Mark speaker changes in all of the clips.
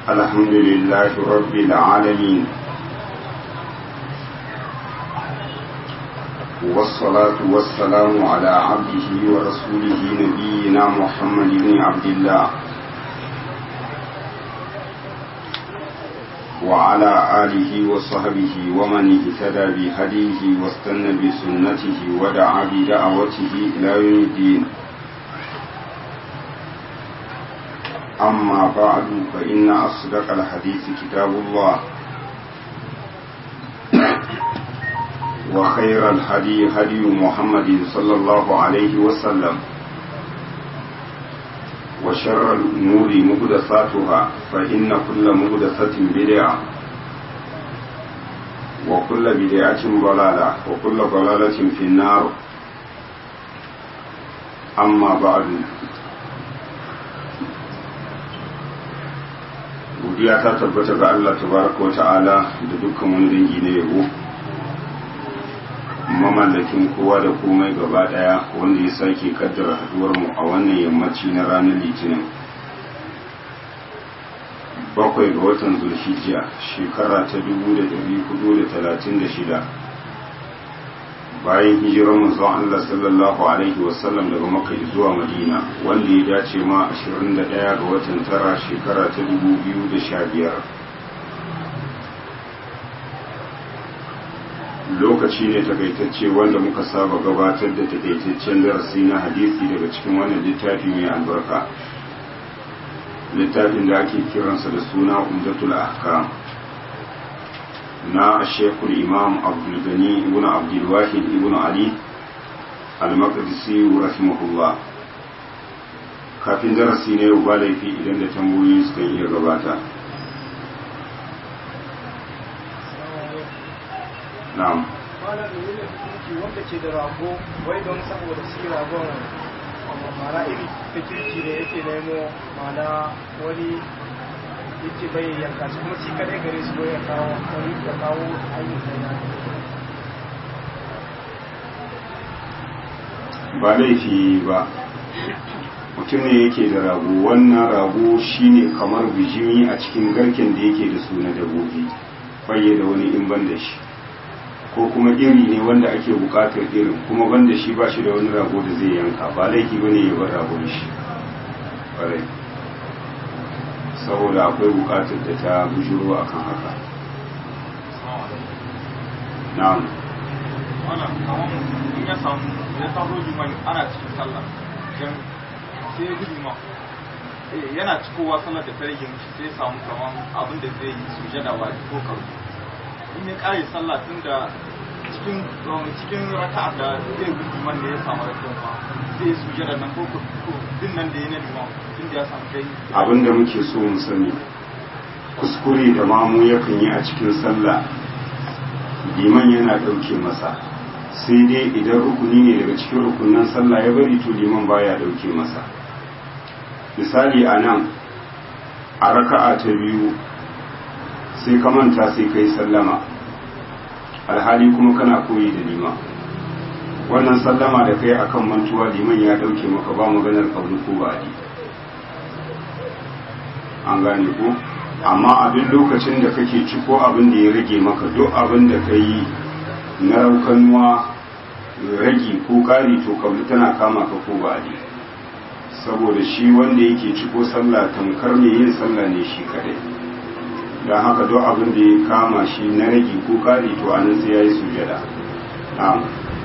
Speaker 1: الحمد لله رب العالمين والصلاة والسلام على عبده ورسوله نبينا محمد بن عبد الله وعلى آله وصحبه ومن اهتدى بهديه واستنى بسنته ودعا بدعوته إلى يوم الدين أما بعد فإن أصدق الحديث كتاب الله وخير الهدي هدي محمد صلى الله عليه وسلم وشر الأمور مهدساتها فإن كل مهدسة بدعة وكل بدعة ضلالة وكل ضلالة في النار أما بعد godiya ta tabbata ga Allah tabaraka wa ta'ala da dukkan wani dangi na yabo mamallakin kowa da komai gaba daya wanda ya sake kaddara haduwar mu a wannan yammaci na ranar litinin bakwai ga watan zulhijja shekara ta 1436 bayan hijirar manzon Allah sallallahu alaihi wasallam daga Makka zuwa Madina wanda ya dace ma 21 ga watan tara shekara ta 2015 lokaci ne takaitacce wanda muka saba gabatar da takaitaccen darasi na hadisi daga cikin wannan littafi mai albarka littafin da ake kiransa da suna umdatul ahkam na shekul imam abdulgani ibn abdulwahid ibn ali al-maqdisi rahimahullah kafin darasi ne yau ba laifi idan da tambayoyi suka iya gabata na'am
Speaker 2: wanda ke da rago wai don saboda shi ragon mara iri ta kirki ne yake nemo mana wani yake bai yanka shi kuma shi kadai gare su ya kawo wani ya kawo ayyukan ya
Speaker 1: ba laifi ba mutum ne yake da rago wannan rago shine kamar bijimi a cikin garken da yake da su na dabobi baye da wani in ban da shi ko kuma iri ne wanda ake bukatar irin kuma ban da shi ba shi da wani rago da zai yanka ba laifi ba ne ya bar ragon shi ƙwarai saboda akwai bukatar da ta bujuro a kan haka na'am
Speaker 3: wannan kamar in ya samu ya taso liman ana cikin sallah dan sai ya gudu ma yana cikowa sallar da ta rage mishi sai ya samu kamar abin da zai yi sujada wa ko karu in ya kare sallah tun da cikin cikin raka'a da zai gudu liman da ya samu raka'an ma zai sujada nan ko ko din nan da ya na liman tun da ya samu kai
Speaker 1: abin da muke so mu sani kuskure da mamu yakan yi a cikin sallah liman yana ɗauke masa sai dai idan rukuni ne daga cikin rukunan sallah ya bari to liman baya ɗauke masa misali a nan a raka'a ta biyu sai ka manta sai kai sallama alhali kuma kana koyi da liman wannan sallama da kai akan mantuwa liman ya ɗauke maka ba maganar kauli ko ba'adi an gane ko amma abin lokacin da kake ci ko abin da ya rage maka duk abin da ka yi na raukanuwa ragi ko kari to kabli tana kama ka ko ba ne saboda shi wanda yake ci ko sallah tamkar ne yin sallah ne shi kadai don haka duk abin da ya kama shi na ragi ko kari to anan sai ya yi sujada na'am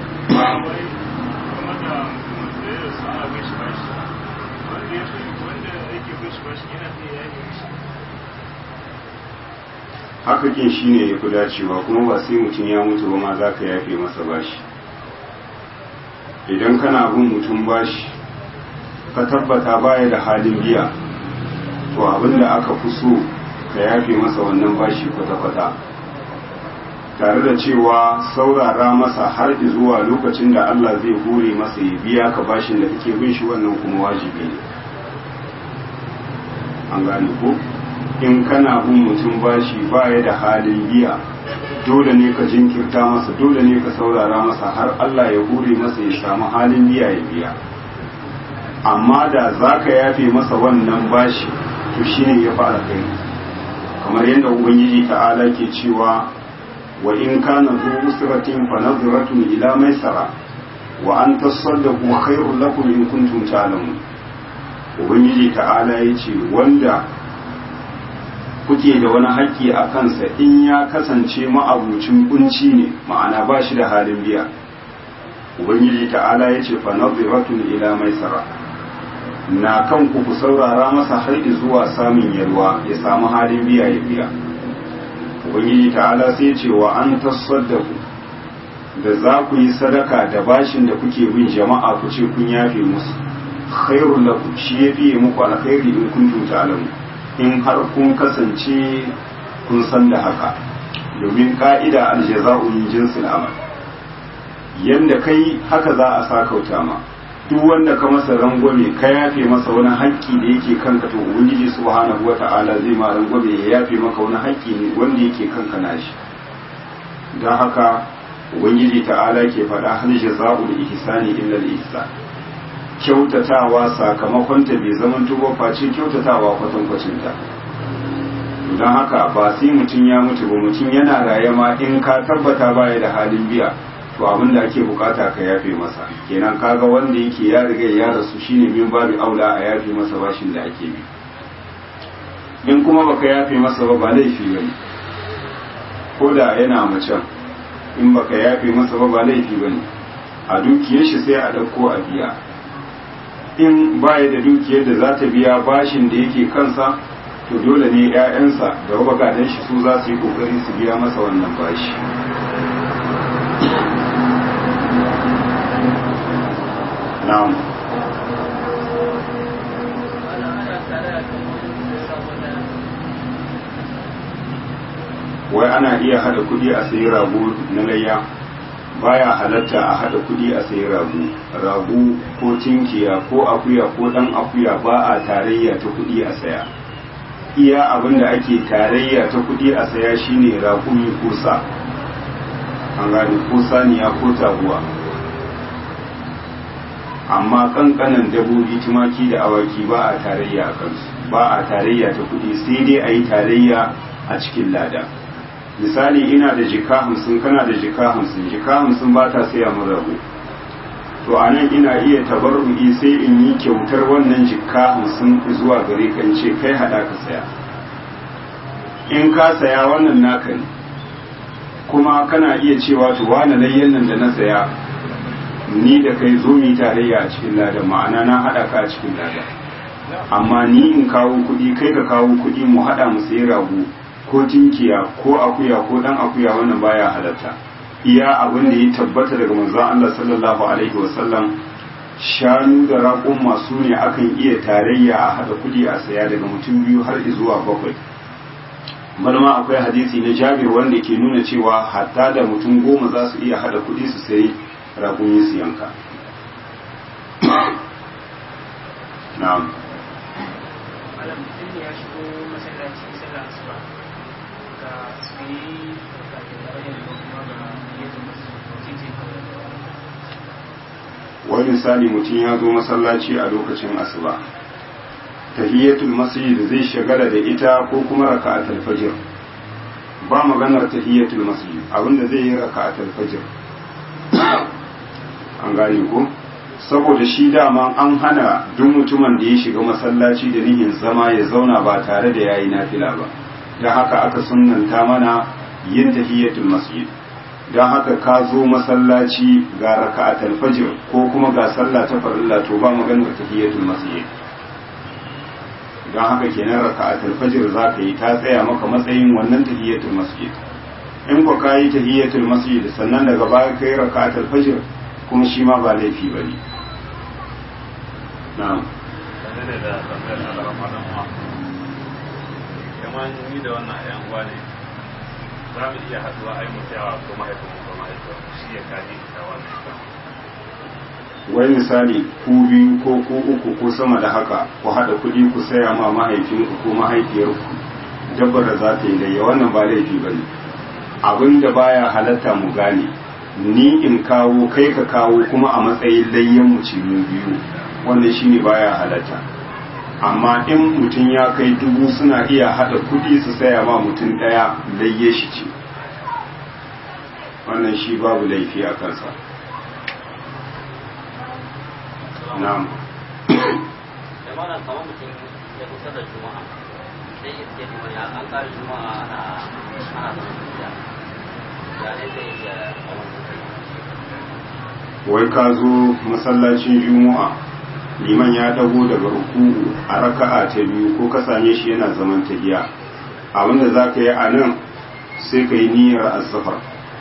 Speaker 1: haka kin shi ne ya fi dacewa kuma ba sai mutum ya mutu ba ma za ka yafe masa bashi idan kana bin mutum bashi ka tabbata baya da halin biya to abinda aka fi so ka yafe masa wannan bashi kwata-kwata tare da cewa saurara masa har zuwa lokacin da Allah zai hore masa ya biya ka bashin da kake bin shi wannan kuma wajibi ne an gane ko in kana bin mutum bashi baya da halin biya dole ne ka jinkirta masa dole ne ka saurara masa har Allah ya hure masa ya samu halin biya ya biya amma da za ka yafe masa wannan bashi to shine ya fara kai kamar yadda ubangiji ta'ala ke cewa wa in kana zu usratin fa nadratun ila maisara wa an tasaddaqu khairul lakum in kuntum ta'lamun ubangiji ta'ala yace wanda kuke da wani haƙƙi a kansa in ya kasance ma'abucin kunci ne ma'ana ba shi da halin biya ubangiji ta'ala ya ce fanaziratun ila maisara na kan ku ku saurara masa har zuwa samun yalwa ya samu halin biya ya biya ubangiji ta'ala sai ce wa an tasaddaku da za ku yi sadaka da bashin da kuke bin jama'a ku ce kun yafe musu khairul lakum shi ya fiye muku alkhairi in kuntum ta'lamun in har kun kasance kun san da haka domin ka'ida aljaza'u min jinsil amal yanda kai haka za a sakauta ma duk wanda ka masa rangwame ka yafe masa wani haƙƙi da yake kanka to ubangiji subhanahu wata'ala zai ma rangwame ya yafe maka wani haƙƙi ne wanda yake kanka nashi don haka ubangiji ta'ala ke faɗa hal jaza'u da ihsani illa al-ihsan kyautatawa sakamakonta bai zaman tuba face kyautatawa kwatankwacinta don haka ba sai mutum ya mutu ba mutum yana raye ma in ka tabbata baya da halin biya to abin da ake bukata ka yafe masa kenan kaga wanda yake ya riga ya rasu shine min babu aula a yafe masa bashin da ake bi in kuma baka yafe masa ba ba laifi bane ko da yana macen in baka yafe masa ba ba laifi bane a dukiyar shi sai a dauko a biya in baya da dukiyar da za ta biya bashin da yake kansa to dole ne 'ya'yansa da bagaden shi su za su yi kokari su biya masa wannan bashi na'am wai ana iya hada kudi a sayi rago na layya baya halatta a hada kudi a sayi rago rago ko tinkiya ko akuya ko dan akuya ba a tarayya ta kudi a saya iya abin da ake tarayya ta kudi a saya shine raƙumi ko sa an gane ko saniya ko taguwa amma kankanan dabobi tumaki da awaki ba a tarayya a kansu ba a tarayya ta kudi sai dai a yi tarayya a cikin lada misali ina da jika hamsin kana da jika hamsin jika hamsin ba ta saya min rago to a nan ina iya tabarru'i sai in yi kyautar wannan jika hamsin zuwa gare kan ce kai hada ka saya in ka saya wannan naka ne kuma kana iya cewa to wani layyan nan da na saya ni da kai zo mu tarayya a cikin lada ma'ana na hada ka a cikin lada amma ni in kawo kuɗi kai ka kawo kuɗi mu hada mu sayi rago ko tinkiya ko akuya ko dan akuya wannan baya halatta iya abin da ya tabbata daga manzon Allah sallallahu alaihi wasallam shanu da raƙon masu ne akan iya tarayya a hada kuɗi a saya daga mutum biyu har zuwa bakwai malama akwai hadisi na jabir wanda ke nuna cewa hatta da mutum goma za su iya hada kuɗi su sayi raƙumi su yanka na'am
Speaker 4: malam mutum ya shigo masallaci sallar asuba ga su yi ga bayan ko kuma ga yadda masu titi
Speaker 1: wani misali mutum ya zo masallaci a lokacin asuba tahiyatul masjid zai shagala da ita ko kuma raka'atul fajr ba maganar tahiyatul masjid abinda zai yi raka'atul fajr an gane ko saboda shi dama an hana duk mutumin da ya shiga masallaci da nihin zama ya zauna ba tare da yayi nafila ba don haka aka sunnanta mana yin tahiyatul masjid don haka ka zo masallaci ga raka'atul fajr ko kuma ga sallah ta farilla to ba maganar tahiyatul masjid don haka kenan raka'atul fajr za ka yi ta tsaya maka matsayin wannan tahiyatul masjid in ko ka yi tahiyatul masjid sannan daga baya ka yi raka'atul fajr kuma shi ma ba laifi ba ne na'am
Speaker 5: dangane da tambayar alarama dan uwa kamar ni da wannan yan uwa ne za mu iya haduwa a yi mutawa ko mahaifin ko mahaifin shi ya kaji da wannan ita
Speaker 1: wai misali ku biyu ko ku uku ko sama da haka ku haɗa kuɗi ku saya ma mahaifinku ko mahaifiyarku dabbar da za ta yi layya wannan ba laifi ba ne abin da baya halatta mu gane ni in kawo kai ka kawo kuma a matsayin layyan mu ce mu biyu wannan shine baya halatta amma in mutum ya kai dubu suna iya hada kudi su saya ma mutum daya layye shi ce wannan shi babu laifi a kansa na'am
Speaker 6: da mana kamar mutum ya kusa da juma'a sai ya ce liman ya an ƙara juma'a ana ana da tafiya ya ne zai iya
Speaker 1: wai ka zo masallacin juma'a liman ya dago daga ruku'u a raka'a ta biyu ko ka same shi yana zaman tahiya abinda za ka yi a nan sai ka yi niyyar asafar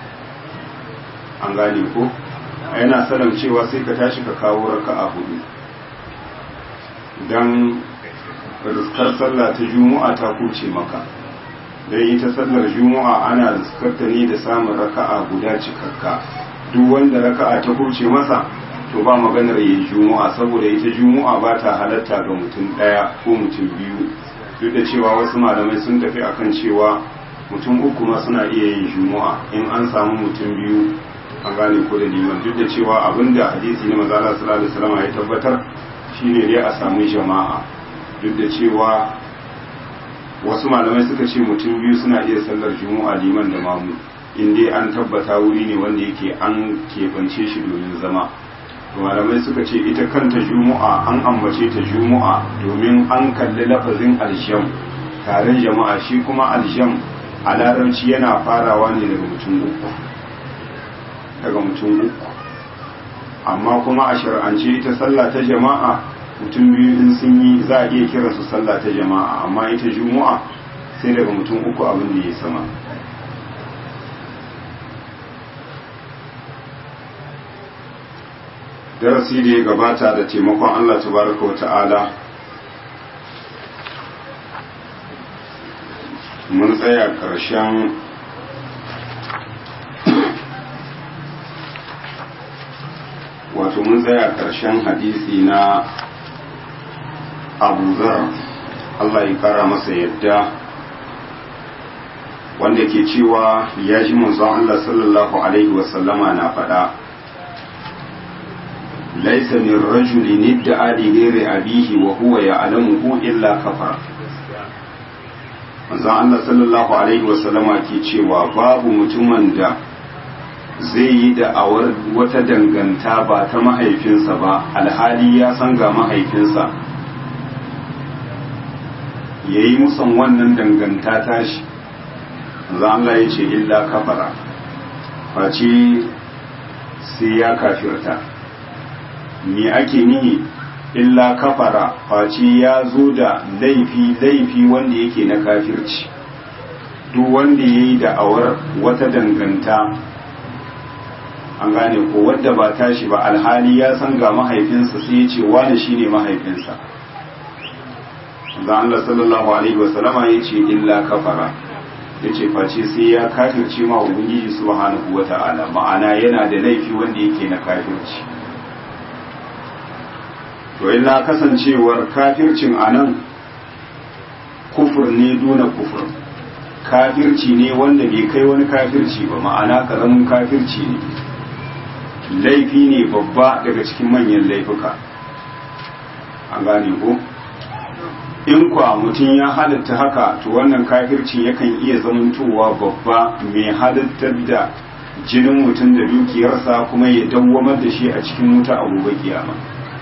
Speaker 1: an gane ko yana salam cewa sai ka tashi ka kawo raka'a hudu don riskar sallah ta juma'a ta kuce maka don ita sallar juma'a ana riskarta ne da samun raka'a guda cikakka duk wanda raka'a ta kuce masa to ba maganar yin juma'a saboda ita juma'a ba ta halatta ga mutum ɗaya ko mutum biyu duk da cewa wasu malamai sun tafi akan cewa mutum uku ma suna iya yin juma'a in an samu mutum biyu an gane ko da liman duk da cewa abinda hadisi na maza Allah sallallahu alaihi wasallam ya tabbatar shine dai a samu jama'a duk da cewa wasu malamai suka ce mutum biyu suna iya sallar juma'a liman da mamu in dai an tabbata wuri ne wanda yake an keɓance shi domin zama malamai suka ce ita kanta juma'a an ambace ta juma'a domin an kalli lafazin aljam taron jama'a shi kuma aljam a larabci yana farawa ne daga mutum uku daga mutum uku amma kuma a shar'ance ita sallah ta jama'a mutum biyu in sun yi za a iya kira su sallah ta jama'a amma ita juma'a sai daga mutum uku abin da ya sama darasi da ya gabata da taimakon Allah tabaraka wa ta'ala mun tsaya ƙarshen wato mun tsaya ƙarshen hadisi na abu zar Allah ya kara masa yadda wanda ke cewa ya ji manzon Allah sallallahu alaihi wasallama na faɗa laisa min rajulin idda'a li ghairi abihi wa huwa ya'lamuhu illa kafara manzon Allah sallallahu alaihi wasallama ke cewa babu mutumin da zai yi da'awar wata danganta ba ta mahaifinsa ba alhali ya san ga mahaifinsa ya yi musan wannan danganta tashi za Allah ya ce illa kafara face sai ya kafirta me ake nihi illa kafara face ya zo da laifi laifi wanda yake na kafirci duk wanda ya yi da'awar wata danganta an gane ko wadda ba tashi ba alhali ya san ga mahaifinsa sai ya ce wani shine mahaifinsa zan Allah sallallahu alaihi wasallama ya ce illa kafara ya ce face sai ya kafirce ma ubangiji subhanahu wata'ala ma'ana yana da laifi wanda yake na kafirci to illa kasancewar kafircin anan kufur ne duna kufur kafirci ne wanda bai kai wani kafirci ba ma'ana karamin kafirci ne laifi ne babba daga cikin manyan laifuka an gane ko in kwa mutum ya halatta haka to wannan kafircin yakan iya zamantowa babba mai halittar da jinin mutum da dukiyarsa kuma ya dawwamar da shi a cikin wuta a gobe kiyama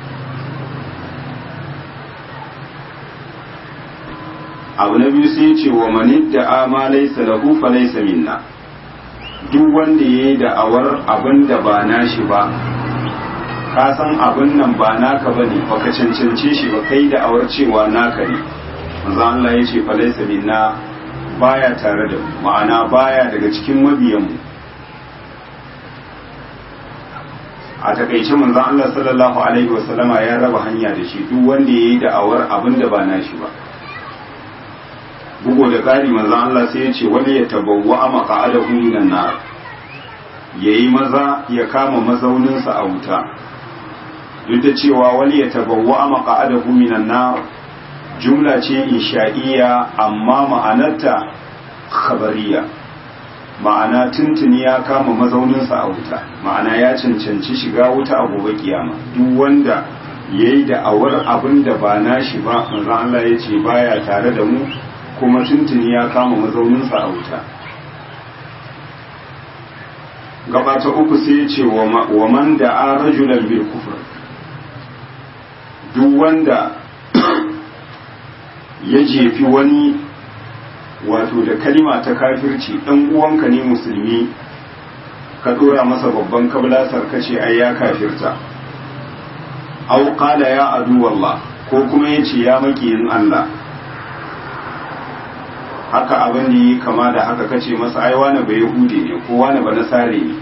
Speaker 1: abu na biyu sai ce wa manid da ama laisa lahu fa laisa minna duk wanda yayi da'awar abin da ba nashi ba ka san abin nan ba naka bane baka cancance shi ba kai da'awar cewa naka ne manzo Allah ya ce fa laisa minna baya tare da mu ma'ana baya daga cikin mabiyan mu a takaice manzo Allah sallallahu alaihi wasallama ya raba hanya da shi duk wanda yayi da'awar abin da ba nashi ba bugu da ƙari manzo Allah sai ya ce wani ya tabawwa a maqa'adahu minan nar yayi maza ya kama mazauninsa a wuta duk da cewa wani ya tabawwa a maqa'adahu minan nar jumla ce insha'iyya amma ma'anarta khabariya ma'ana tuntuni ya kama mazauninsa a wuta ma'ana ya cancanci shiga wuta a gobe kiyama duk wanda ya yi da'awar abin da ba nashi ba manzan Allah ya ce baya tare da mu kuma tuntuni ya kama mazauninsa a wuta gaba ta uku sai ya ce wa man da a rajulan bil kufur duk wanda ya jefi wani wato da kalima ta kafirci ɗan uwanka ne musulmi ka ɗora masa babban kablasar kace ai ya kafirta au qala ya adu wallah ko kuma yace ya makiyin Allah haka abin da yi kama da haka kace masa ai wani ba yahudi ne ko wani ba nasare ne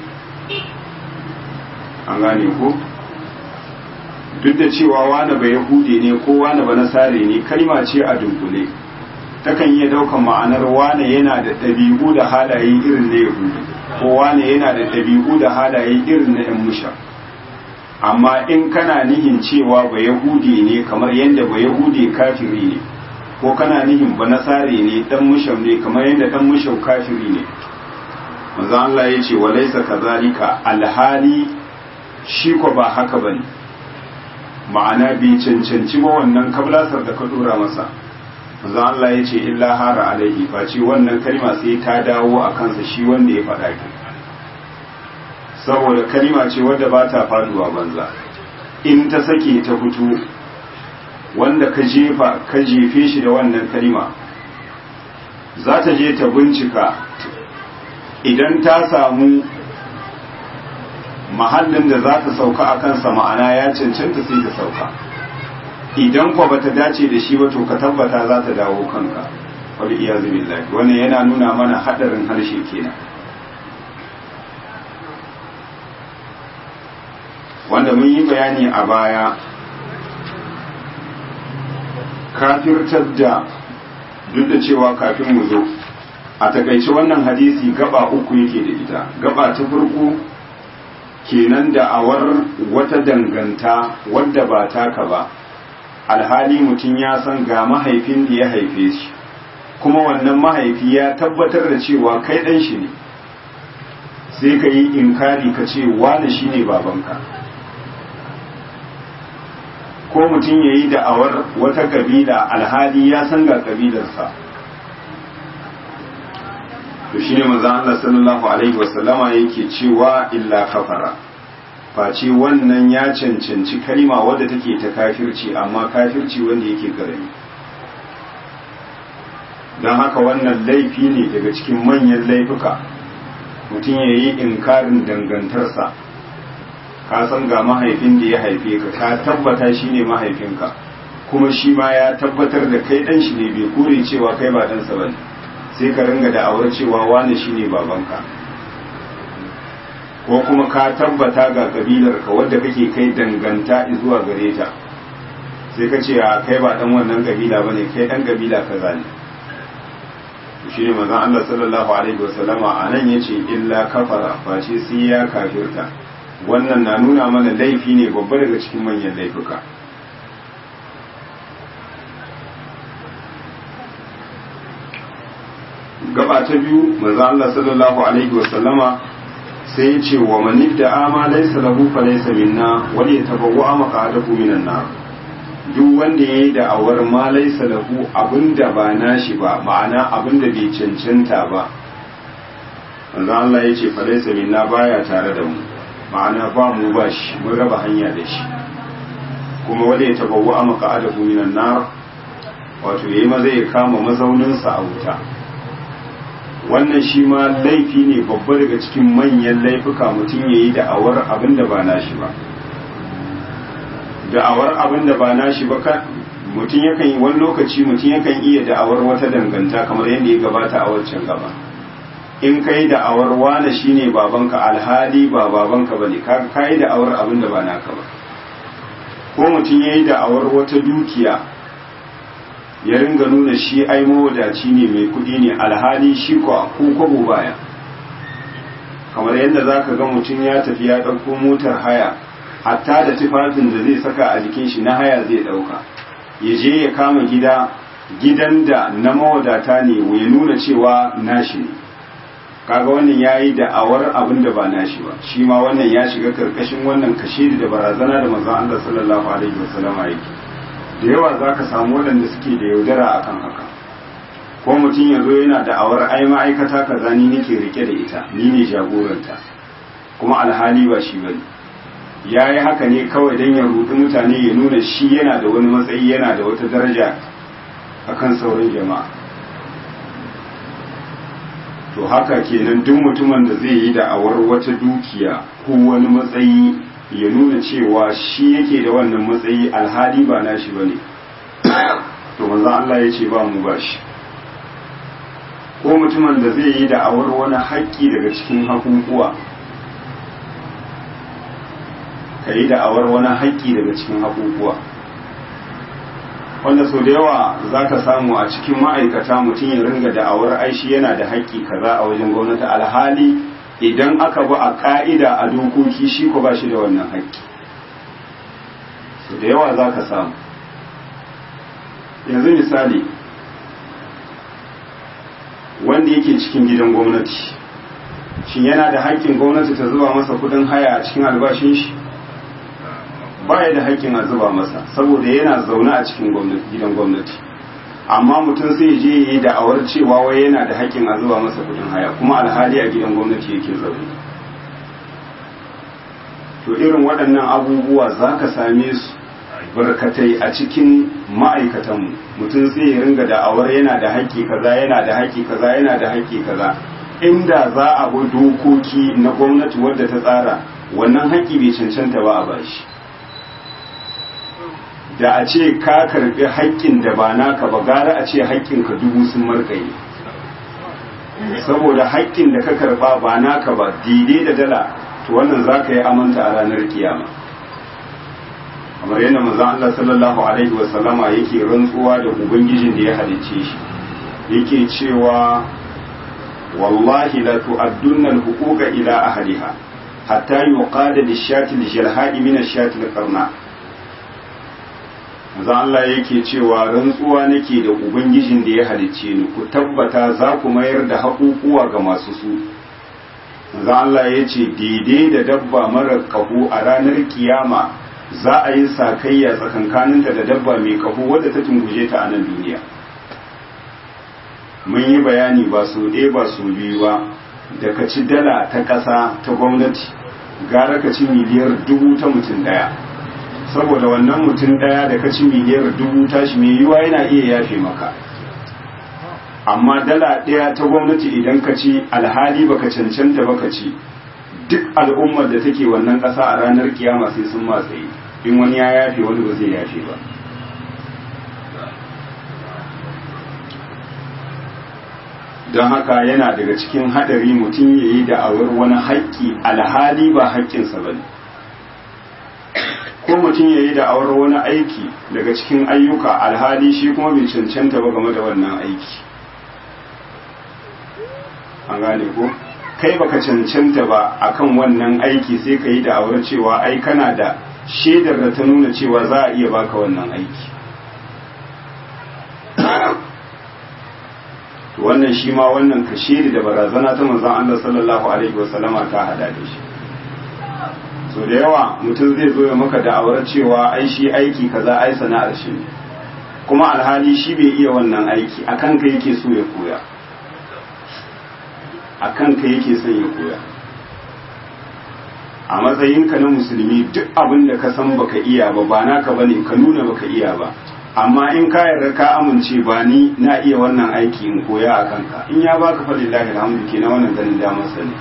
Speaker 1: an gane ko duk da cewa wani ba yahudi ne ko wani ba nasare ne kalma ce a dunkule takan iya daukan ma'anar wane yana da ɗabi'u da halaye irin na yahudi ko wane yana da ɗabi'u da halaye irin na yan musha amma in kana nihin cewa ba yahudi ne kamar yadda ba yahudi kafiri ne ko kana nihin ba nasare ne dan musham ne kamar yadda dan musham kafiri ne manzo Allah ya ce wa laysa kazalika alhali shi ko ba haka bane ma'ana bai cancanci ba wannan kablasar da ka dora masa manzo Allah ya ce illa hara alaihi face wannan kalma sai ta dawo a kansa shi wanda ya faɗa ki saboda kalma ce wadda ba ta faduwa banza in ta sake ta fito wanda ka jefa ka jefe shi da wannan kalma za ta je ta bincika idan ta samu mahallin da za ta sauka a kansa ma'ana ya cancanta sai ta sauka idan kwa bata dace da shi ba to ka tabbata za ta dawo kanka wal iyazu billahi wannan yana nuna mana hadarin harshe kenan wanda mun yi bayani a baya kafirtar da duk da cewa kafin mu zo a takaice wannan hadisi gaba uku yake da ita gaba ta farko kenan da awar wata danganta wadda ba taka ba alhali mutum ya san ga mahaifin da ya haife shi kuma wannan mahaifi ya tabbatar da cewa kai ɗan shi ne sai ka yi inkari ka ce wane shi ne babanka ko mutum ya yi da'awar wata kabila alhali ya san ga kabilarsa to shine manzon Allah sallallahu alaihi wasallama yake cewa illa kafara face wannan ya cancanci kalima wadda take ta kafirci amma kafirci wanda yake karami don haka wannan laifi ne daga cikin manyan laifuka mutum ya yi inkarin dangantarsa ka san ga mahaifin da ya haife ka ka tabbata shi ne mahaifinka kuma shi ma ya tabbatar da kai dan shi ne bai kure cewa kai ba ɗansa ba ne sai ka ringa da'awar cewa wane shi ne babanka ko kuma ka tabbata ga kabilarka wadda kake kai danganta zuwa gare ta sai ka ce a kai ba dan wannan kabila bane kai dan kabila kaza ne shi ne manzon Allah sallallahu alaihi wasallama anan yace illa kafara face sai ya kafirta wannan na nuna mana laifi ne babba daga cikin manyan laifuka gaba ta biyu manzo Allah sallallahu alaihi wa sallama sai ya ce wa man idda ma laysa lahu fa laysa minna wa li tabawwa maqadahu minan nar duk wanda yayi da awar ma laysa lahu abinda ba nashi ba ma'ana abinda bai cancanta ba manzo Allah ya ce fa laysa minna baya tare da mu ma'ana ba mu ba shi mun raba hanya da shi kuma wanda ya tabawwa maqadahu minan nar wato yayi ma zai kama mazauninsa a wuta wannan shi ma laifi ne babba daga cikin manyan laifuka mutum ya yi da'awar abin da ba nashi ba da'awar abin da ba nashi ba mutum yakan yi wani lokaci mutum yakan iya da'awar wata danganta kamar yadda ya gabata a waccan gaba in ka yi da'awar wane shi ne babanka alhali ba babanka ba ne ka yi da'awar abin da ba naka ba ko mutum ya yi da'awar wata dukiya ya ringa nuna shi ai mawadaci ne mai kudi ne alhali shi ko ko kwabo baya kamar yadda za ka ga mutum ya tafi ya ɗauko motar haya hatta da tufafin da zai saka a jikin shi na haya zai ɗauka ya je ya kama gida gidan da na mawadata ne ya nuna cewa nashi ne kaga wannan ya yi da'awar abin da ba nashi ba shi ma wannan ya shiga karkashin wannan kashe da barazana da manzon Allah sallallahu alaihi wasallama yake da yawa za ka samu waɗanda suke da yaudara akan haka ko mutum ya zo yana da'awar ai ma'aikata kaza ni nake rike da ita ni ne jagoranta kuma alhali ba shi bane ya yi haka ne kawai don ya rudi mutane ya nuna shi yana da wani matsayi yana da wata daraja akan sauran jama'a to haka kenan duk mutumin da zai yi da'awar wata dukiya ko wani matsayi ya nuna cewa shi yake da wannan matsayi alhali ba nashi bane to manzon Allah ya ce ba mu ba shi ko mutumin da zai yi da'awar wani haƙƙi daga cikin haƙuƙuwa ka yi da'awar wani haƙƙi daga cikin haƙuƙuwa wanda sau da yawa za ka samu a cikin ma'aikata mutum ya ringa da'awar aishi yana da haƙƙi kaza a wajen gwamnati alhali idan aka bi a ƙa'ida a dokoki shi ko ba shi da wannan haƙƙi sau da yawa za ka samu yanzu misali wanda yake cikin gidan gwamnati shin yana da haƙƙin gwamnati ta zuba masa kudin haya a cikin albashin shi baya da haƙƙin a zuba masa saboda yana zaune a cikin gidan gwamnati amma mutum sai je yi da'awar cewa wai yana da haƙƙin a zuba masa kudin haya kuma alhali a gidan gwamnati yake zaune to irin waɗannan abubuwa za ka same su barkatai a cikin ma'aikatanmu mutum sai ya ringa da'awar yana da haƙƙi kaza yana da haƙƙi kaza yana da haƙƙi kaza inda za a bi dokoki na gwamnati wadda ta tsara wannan haƙƙi bai cancanta ba a bashi da a ce ka karɓi haƙƙin da ba naka ba gara a ce haƙƙinka dubu sun markaye saboda haƙƙin da ka karɓa ba naka ba daidai da dala to wannan za ka yi amanta a ranar kiyama kamar yadda manzon Allah sallallahu alaihi wa sallama yake rantsuwa da ubangijin da ya halicce shi yake cewa wallahi la tu'addunna al-huquqa ila ahliha hatta yuqada lish-shati al-jalha'i min ash-shati al-qarna manzon Allah yake cewa rantsuwa nake da ubangijin da ya halicce ni ku tabbata za ku mayar da haƙuƙuwa ga masu su manzon Allah yace daidai da dabba mara kahu a ranar kiyama za a yi sakayya tsakankaninta da dabba mai kaho wadda ta tunguje ta a nan duniya mun yi bayani ba su ɗaya ba su biyu ba da ka ci dala ta ƙasa ta gwamnati gara ka ci miliyar dubu ta mutum ɗaya saboda wannan mutum ɗaya da ka ci miliyar dubu tashi mai yiwa yana iya yafe maka amma dala ɗaya ta gwamnati idan ka ci alhali baka cancanta baka ci duk al'ummar da take wannan ƙasa a ranar kiyama sai sun matsayi in wani ya yafe wani ba zai yafe ba don haka yana daga cikin haɗari mutum ya yi da'awar wani haƙƙi alhali ba haƙƙinsa ba ne ko mutum ya yi da'awar wani aiki daga cikin ayyuka alhali shi kuma bai cancanta ba game da wannan aiki an gane ko? kai baka cancanta ba akan wannan aiki sai ka yi da'awar cewa ai kana da shaidar da ta nuna cewa za a iya baka wannan aiki wannan shi ma wannan ka shaidi da barazana ta manzon Allah sallallahu alaihi wasallama ta hada da shi so da yawa mutum zai zo ya maka da'awar cewa ai shi aiki kaza ai sana'ar shi ne kuma alhali shi bai iya wannan aiki akan ka yake so ya koya a kanka yake son ya koya a matsayinka na musulmi duk abin da ka san baka iya ba ba naka bane ka nuna baka iya ba amma in ka yarda ka amince ba ni na iya wannan aiki in koya a kanka in ya baka fa lillahi alhamdu kenan wannan ganin damar sa ne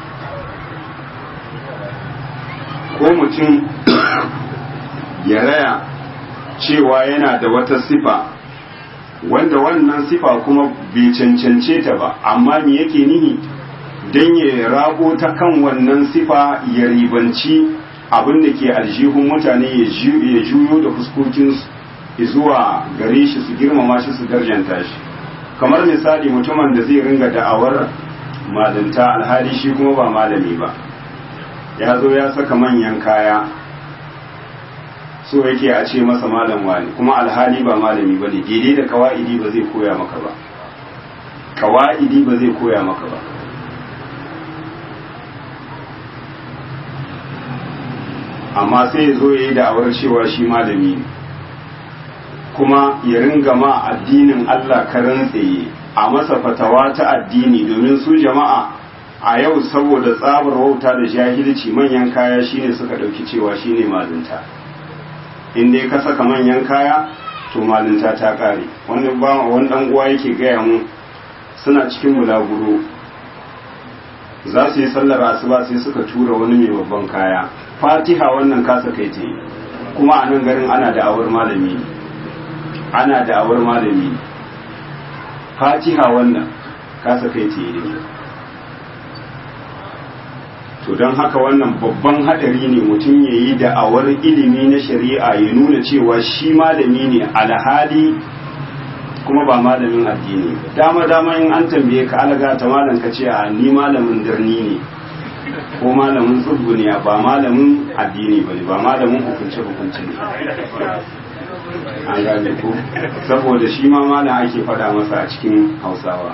Speaker 1: ko mutum ya raya cewa yana da wata sifa wanda wannan sifa kuma bai cancance ta ba amma me yake nihi don ya rago ta kan wannan sifa ya ribanci abin da ke aljihun mutane ya juyo da fuskokinsu zuwa gare shi su girmama shi su darjanta shi kamar misali mutumin da zai ringa da'awar malinta alhali shi kuma ba malami ba ya zo ya saka manyan kaya so yake a ce masa malam wani kuma alhali ba malami ba ne daidai da kawa'idi ba zai koya maka ba kawa'idi ba zai koya maka ba amma sai ya zo ya yi da'awar cewa shi malami ne kuma ya ringa ma addinin Allah karan tsaye a masa fatawa ta addini domin su jama'a a yau saboda tsabar wauta da jahilci manyan kaya shine suka ɗauki cewa shine malinta in dai ka saka manyan kaya to malinta ta ƙare wani ba wani dan uwa yake gaya mu suna cikin bulaguro za su yi sallar asuba sai suka tura wani mai babban kaya fatiha wannan kasa kai ta yi kuma a nan garin ana da awar malami ana da awar malami fatiha wannan kasa kai ta yi to don haka wannan babban hadari ne mutum ya yi da'awar ilimi na shari'a ya nuna cewa shi malami ne alhali kuma ba malamin addini dama dama in an tambaye ka alaga ta malam ka ce a ni malamin birni ne ko malamin tsubbu ne ba malamin addini ba ne ba malamin hukunce hukunce ne an gane ko saboda shi ma malam ake faɗa masa a cikin hausawa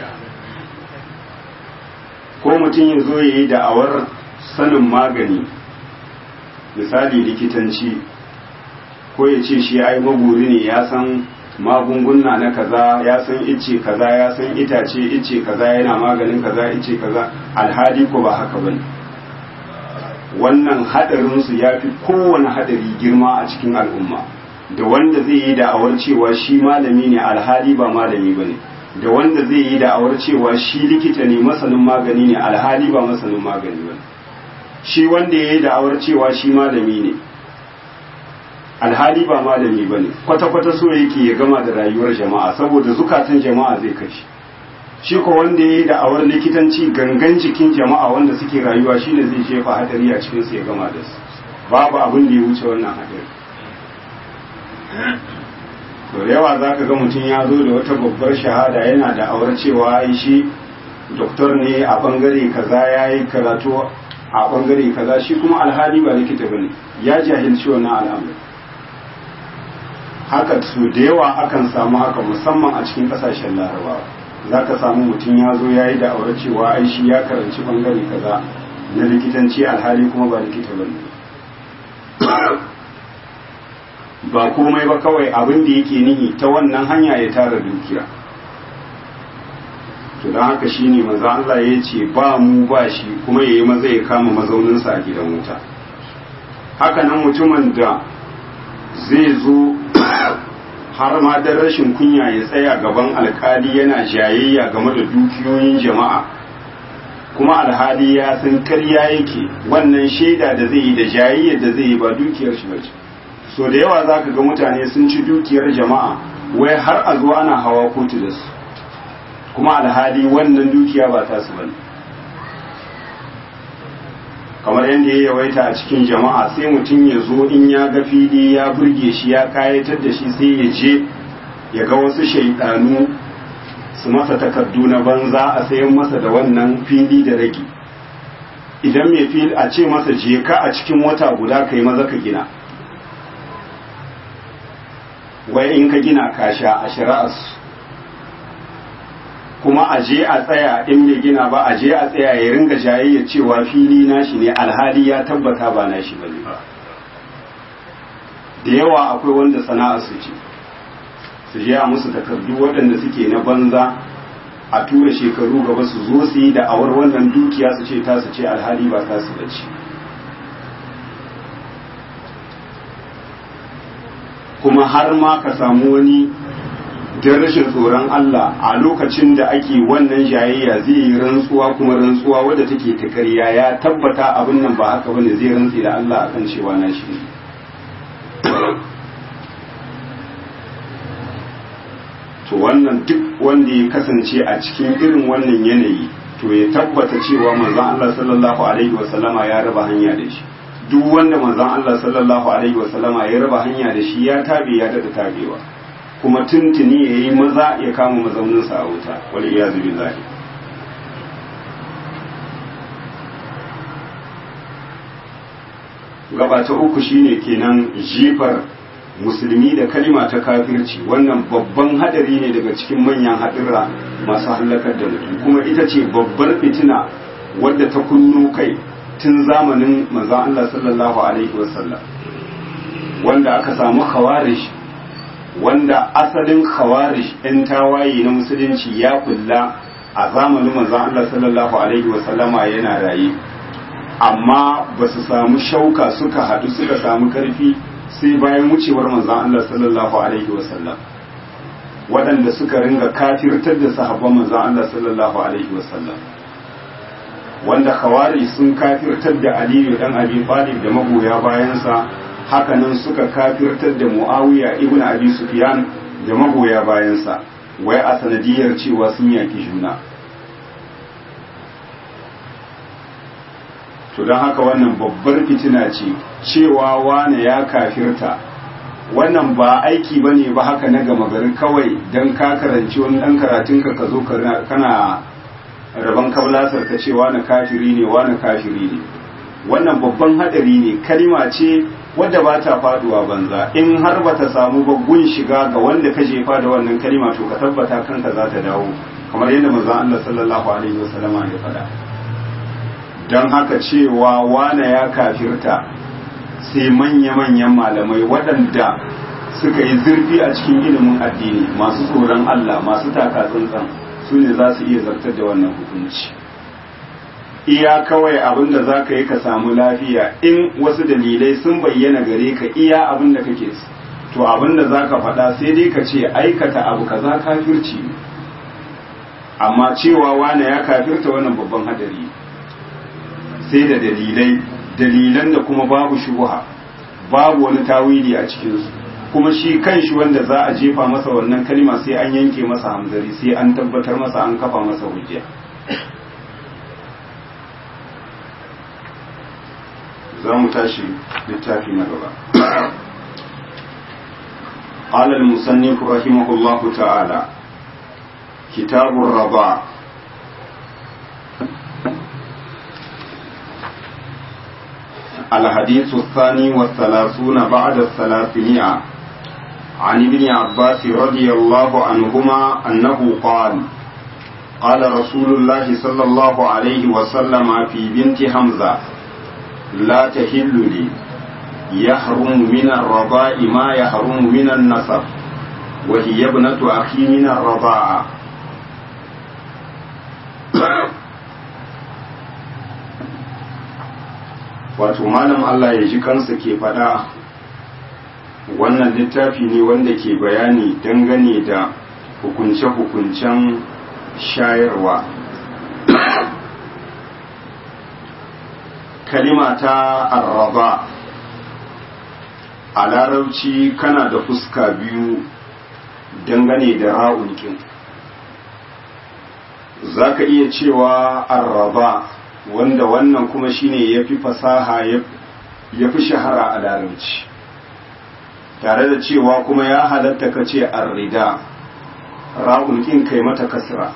Speaker 1: ko mutum ya zo ya yi da'awar sanin magani misali likitanci ko ya ce shi ai maguri ne ya san magunguna na kaza ya san ice kaza ya san itace ice kaza yana maganin kaza ice kaza alhali ko ba haka bane wannan hadarin su yafi kowane hadari girma a cikin al'umma da wanda zai yi da'awar cewa shi malami ne alhali ba malami bane da wanda zai yi da'awar cewa shi likita ne masanin magani ne alhali ba masanin magani bane shi wanda ya yi da'awar cewa shi malami ne alhali ba malami ba ne kwata-kwata so yake ya gama da rayuwar jama'a saboda zukatan jama'a zai kashi shi ko wanda ya yi da'awar likitanci gangan jikin jama'a wanda suke rayuwa shine zai jefa hadari a cikin su ya gama da su babu abin da ya wuce wannan hadari to da yawa za ka ga mutum ya zo da wata babbar shahada yana da awar cewa ai shi doktor ne a bangare kaza ya yi karatu a bangare kaza shi kuma alhali ba likita bane ya jahilci wannan al'amari haka su da yawa akan samu haka musamman a cikin kasashen larabawa za ka samu mutum ya zo ya yi da aure cewa ai shi ya karanci bangare kaza na likitanci alhali kuma ba likita bane ba komai ba kawai abin da yake nihi ta wannan hanya ya tara dukiya to don haka shine maza Allah ya ce ba mu ba shi kuma ya yi maza ya kama mazauninsa a gidan wuta haka nan mutumin da zai zo har ma da rashin kunya ya tsaya gaban alkali yana jayayya game da dukiyoyin jama'a kuma alhali ya san karya yake wannan shaida da zai yi da jayayyar da zai yi ba dukiyar shi bace so da yawa za ka ga mutane sun ci dukiyar jama'a wai har a zo ana hawa kotu da su kuma alhali wannan dukiya ba ta su bane kamar yadda ya yawaita a cikin jama'a sai mutum ya zo in ya ga fili ya burge shi ya kayatar da shi sai ya je ya ga wasu shaidanu su masa takardu na banza a sayan masa da wannan fili da rage idan mai fili a ce masa je ka a cikin wata guda kai maza ka gina wai in ka gina ka sha a shari'arsu kuma a je a tsaya in bai gina ba a je a tsaya ya ringa jayayya cewa fili nashi ne alhali ya tabbata ba nashi bane ba da yawa akwai wanda sana'a su ce su je a musu takardu waɗanda suke na banza a tura shekaru gaba su zo su yi da awar wannan dukiya su ce ta su ce alhali ba ta su bace kuma har ma ka samu wani don rashin tsoron Allah a lokacin da ake wannan jayayya zai yi rantsuwa kuma rantsuwa wadda take ta ƙarya ya tabbata abin nan ba haka bane zai rantsi da Allah akan cewa na shi to wannan duk wanda ya kasance a cikin irin wannan yanayi to ya tabbata cewa manzon Allah sallallahu alaihi wasallama ya raba hanya da shi duk wanda manzon Allah sallallahu alaihi wasallama ya raba hanya da shi ya tabe ya dada tabewa kuma tuntuni ya yi maza ya kama mazauninsa a wuta wal iyazu billahi gaba ta uku shine kenan jifar musulmi da kalima ta kafirci wannan babban hadari ne daga cikin manyan hadira masu hallakar da mutum kuma ita ce babbar fitina wadda ta kunno kai tun zamanin manzon Allah sallallahu alaihi wasallam wanda aka samu khawarij wanda asalin khawarij ɗan tawaye na musulunci ya kulla a zamanin manzon Allah sallallahu alaihi wasallama yana raye amma ba su samu shauka suka haɗu suka samu ƙarfi sai bayan wucewar manzon Allah sallallahu alaihi wasallam waɗanda suka ringa kafirtar da sahabban manzon Allah sallallahu alaihi wasallam wanda khawari sun kafirtar da Aliyu dan Abi Talib da magoya bayansa hakanan suka kafirtar da Muawiya ibn Abi Sufyan da magoya bayansa wai a sanadiyar cewa sun yaki juna to don haka wannan babbar fitina ce cewa wane ya kafirta wannan ba aiki ba ne ba haka na gama gari kawai don ka karanci wani ɗan karatunka ka zo kana rabon kablasar ka ce wane kafiri ne wane kafiri ne wannan babban hadari ne kalima ce wadda ba ta faduwa banza in har ba ta samu babgun shiga ga wanda ka jefa da wannan kalima to ka tabbata kanka za ta dawo kamar yadda manzon Allah sallallahu alaihi wasallama ya faɗa don haka cewa wane ya kafirta sai manya-manyan malamai waɗanda suka yi zurfi a cikin ilimin addini masu tsoron Allah masu taka tsantsan su ne za su iya zartar da wannan hukunci iya kawai abin da za ka yi ka samu lafiya in wasu dalilai sun bayyana gare ka iya abin da kake to abin da za ka faɗa sai dai ka ce aikata abu kaza kafirci ne amma cewa wane ya kafirta wannan babban hadari sai da dalilai dalilan da kuma babu shubuha babu wani tawili a cikinsu kuma shi kan shi wanda za a jefa masa wannan kalma sai an yanke masa hamzari sai an tabbatar masa an kafa masa hujja za mu tashi littafi na gaba قال المصنف رحمه الله تعالى كتاب الرضاع الحديث الثاني والثلاثون بعد الثلاثمائة عن ابن عباس رضي الله عنهما أنه قال قال رسول الله صلى الله عليه وسلم في بنت حمزة لا تحل لي يحرم من الرضاء ما يحرم من النسب وهي ابنة أخي من الرضاعة wato malam Allah ya ji kansa ke faɗa wannan littafi ne wanda ke bayani dangane da hukunce-hukuncen shayarwa kalima ta arraba a larabci kana da fuska biyu dangane da ra'unkin za ka iya cewa arraba wanda wannan kuma shine ya fi fasaha ya fi shahara a larabci tare da cewa kuma ya halatta ka ce arrida ra'unkin kai mata kasra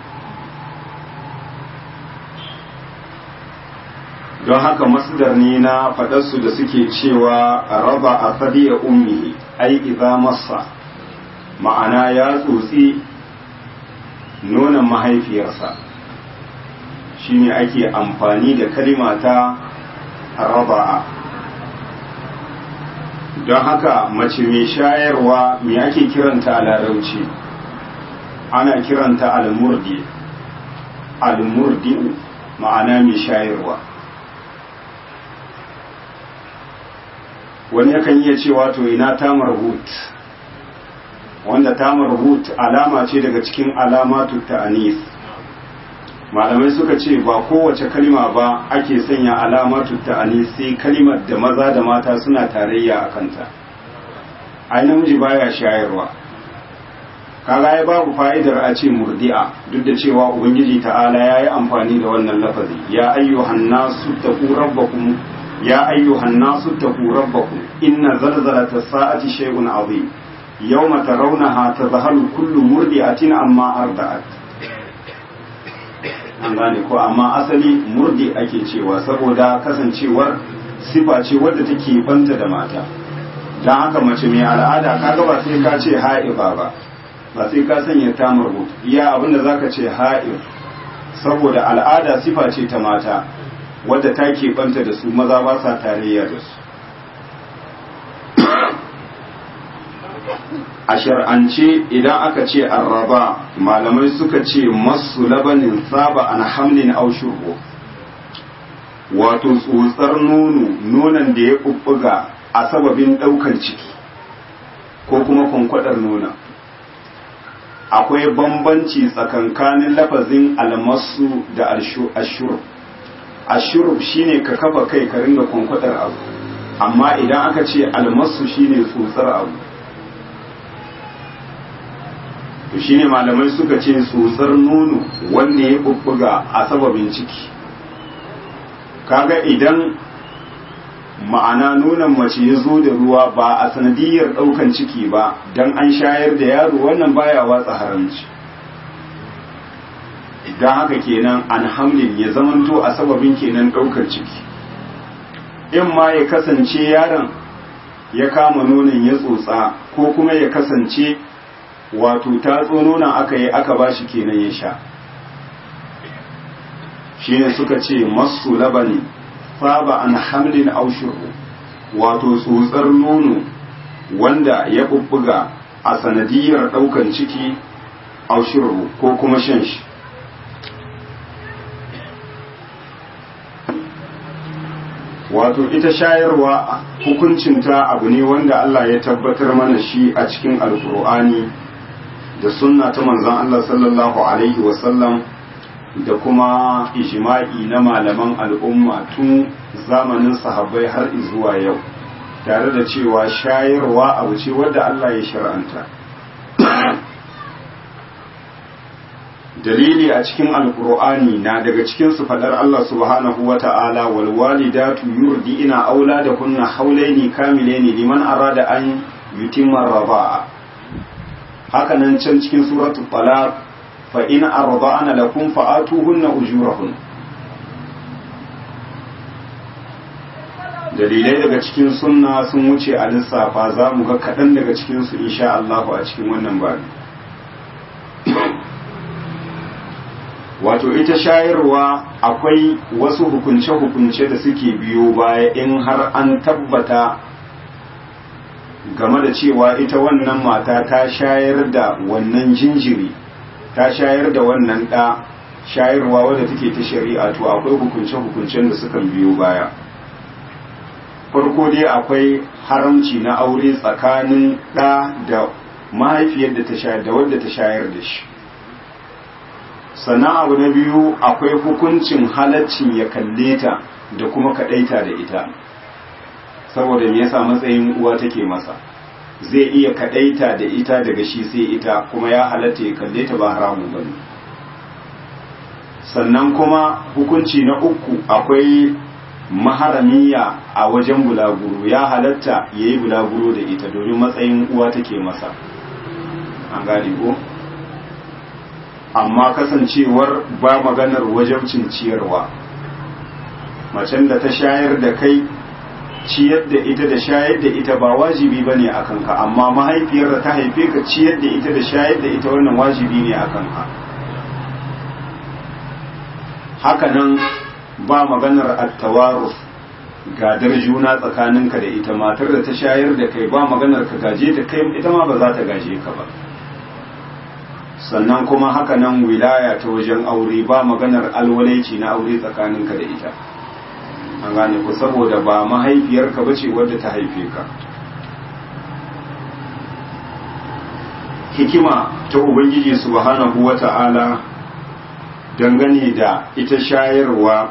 Speaker 1: don haka masdar ne na faɗarsu da suke cewa raba a sadiya ummihi ai idza massa ma'ana ya tsotsi nonon mahaifiyarsa shine ake amfani da kalima ta raba'a don haka mace mai shayarwa me ake kiranta a larauci ana kiranta almurdi almurdi ma'ana mai shayarwa wani yakan iya cewa to ina tamar hut wanda tamar hut alama ce daga cikin alamatu ta'anis malamai suka ce ba kowace kalima ba ake sanya alamatu ta'anis sai kalimar da maza da mata suna tarayya a kanta ai namiji baya shayarwa kaga ya babu fa'idar a ce murdi'a duk da cewa ubangiji ta'ala ya yi amfani da wannan lafazi ya ayyuhan nasu taqu rabbakum يا أيها الناس اتقوا ربكم إن زلزلة الساعة شيء عظيم يوم ترونها تذهل كل مرضعة عما أرضعت an gane ko amma asali murdi ake cewa saboda kasancewar sifa ce wadda take banta da mata don haka mace mai al'ada kaga ba sai ka ce ha'ifa ba ba sai ka sanya ta iya abinda zaka ce ha'if saboda al'ada sifa ce ta mata wadda ta keɓanta da su maza ba sa tarayya da su a shar'ance idan aka ce arraba malamai suka ce masu labanin saba an hamlin aushurbo wato tsotsar nono nonon da ya ɓuɓɓuga a sababin ɗaukar ciki ko kuma kwankwadar nona akwai bambanci tsakankanin lafazin almasu da ashur ashur shine ka kafa kai ka ringa kwankwadar abu amma idan aka ce almasu shine tsotsar abu to shine malamai suka ce tsotsar nono wanda ya bubbuga a sababin ciki kaga idan ma'ana nonon mace ya zo da ruwa ba a sanadiyar ɗaukan ciki ba don an shayar da yaro wannan baya watsa haramci don haka kenan an hamlin ya zamanto a sababin kenan ɗaukar ciki in ma ya kasance yaron ya kama nonon ya tsotsa ko kuma ya kasance wato tatso nonon aka yi aka ba shi kenan ya sha shine suka ce masu labani saba an hamlin aushuru wato tsotsar nono wanda ya bubbuga a sanadiyar daukan ciki aushuru ko kuma shan shi wato ita shayarwa hukuncinta abu ne wanda Allah ya tabbatar mana shi a cikin alkur'ani da sunna ta manzon Allah sallallahu alaihi wasallam da kuma ijma'i na malaman al'umma tun zamanin sahabbai har zuwa yau tare da cewa shayarwa abu ce wadda Allah ya shar'anta dalili a cikin alkur'ani na daga cikin su fadar Allah subhanahu wa ta'ala wal walidatu yurdi'ina auladahunna haulaini kamilaini liman arada an yutimma raba'a haka nan can cikin suratul talaq fa in arda'ana lakum fa'atuhunna ujurahun dalilai daga cikin sunna sun wuce a lissafa za mu ga kaɗan daga cikinsu insha Allahu a cikin wannan babi wato ita shayarwa akwai wasu hukunce-hukunce da suke biyo baya in har an tabbata game da cewa ita wannan mata ta shayar da wannan jinjiri ta shayar da wannan ɗa shayarwa wadda take ta shari'a to akwai hukunce-hukuncen da sukan biyo baya farko dai akwai haramci na aure tsakanin ɗa da mahaifiyar da ta shayar da wadda ta shayar da shi sannan abu na biyu akwai hukuncin halaccin ya kalle ta da kuma kaɗaita da ita saboda me yasa matsayin uwa take masa zai iya kaɗaita da ita daga shi sai ita kuma ya halatta ya kalle ta ba haramu ba ne sannan kuma hukunci na uku akwai maharamiya a wajen bulaguro ya halatta ya yi bulaguro da ita domin matsayin uwa take masa an gane ko amma kasancewar ba maganar wajabcin ciyarwa macen da ta shayar da kai ciyar da ita da shayar da ita ba wajibi ba ne a kanka amma mahaifiyar da ta haife ka ciyar da ita da shayar da ita wannan wajibi ne a kanka hakanan ba maganar attawarus gadar juna tsakaninka da ita matar da ta shayar da kai ba maganar ka gaje ta kai ita ma ba za ta gaje ka ba sannan kuma hakanan wilaya ta wajen aure ba maganar alwalaici na aure tsakaninka da ita an gane ku saboda ba mahaifiyarka ba ce wadda ta haife ka hikima ta ubangiji subhanahu wa ta'ala dangane da ita shayarwa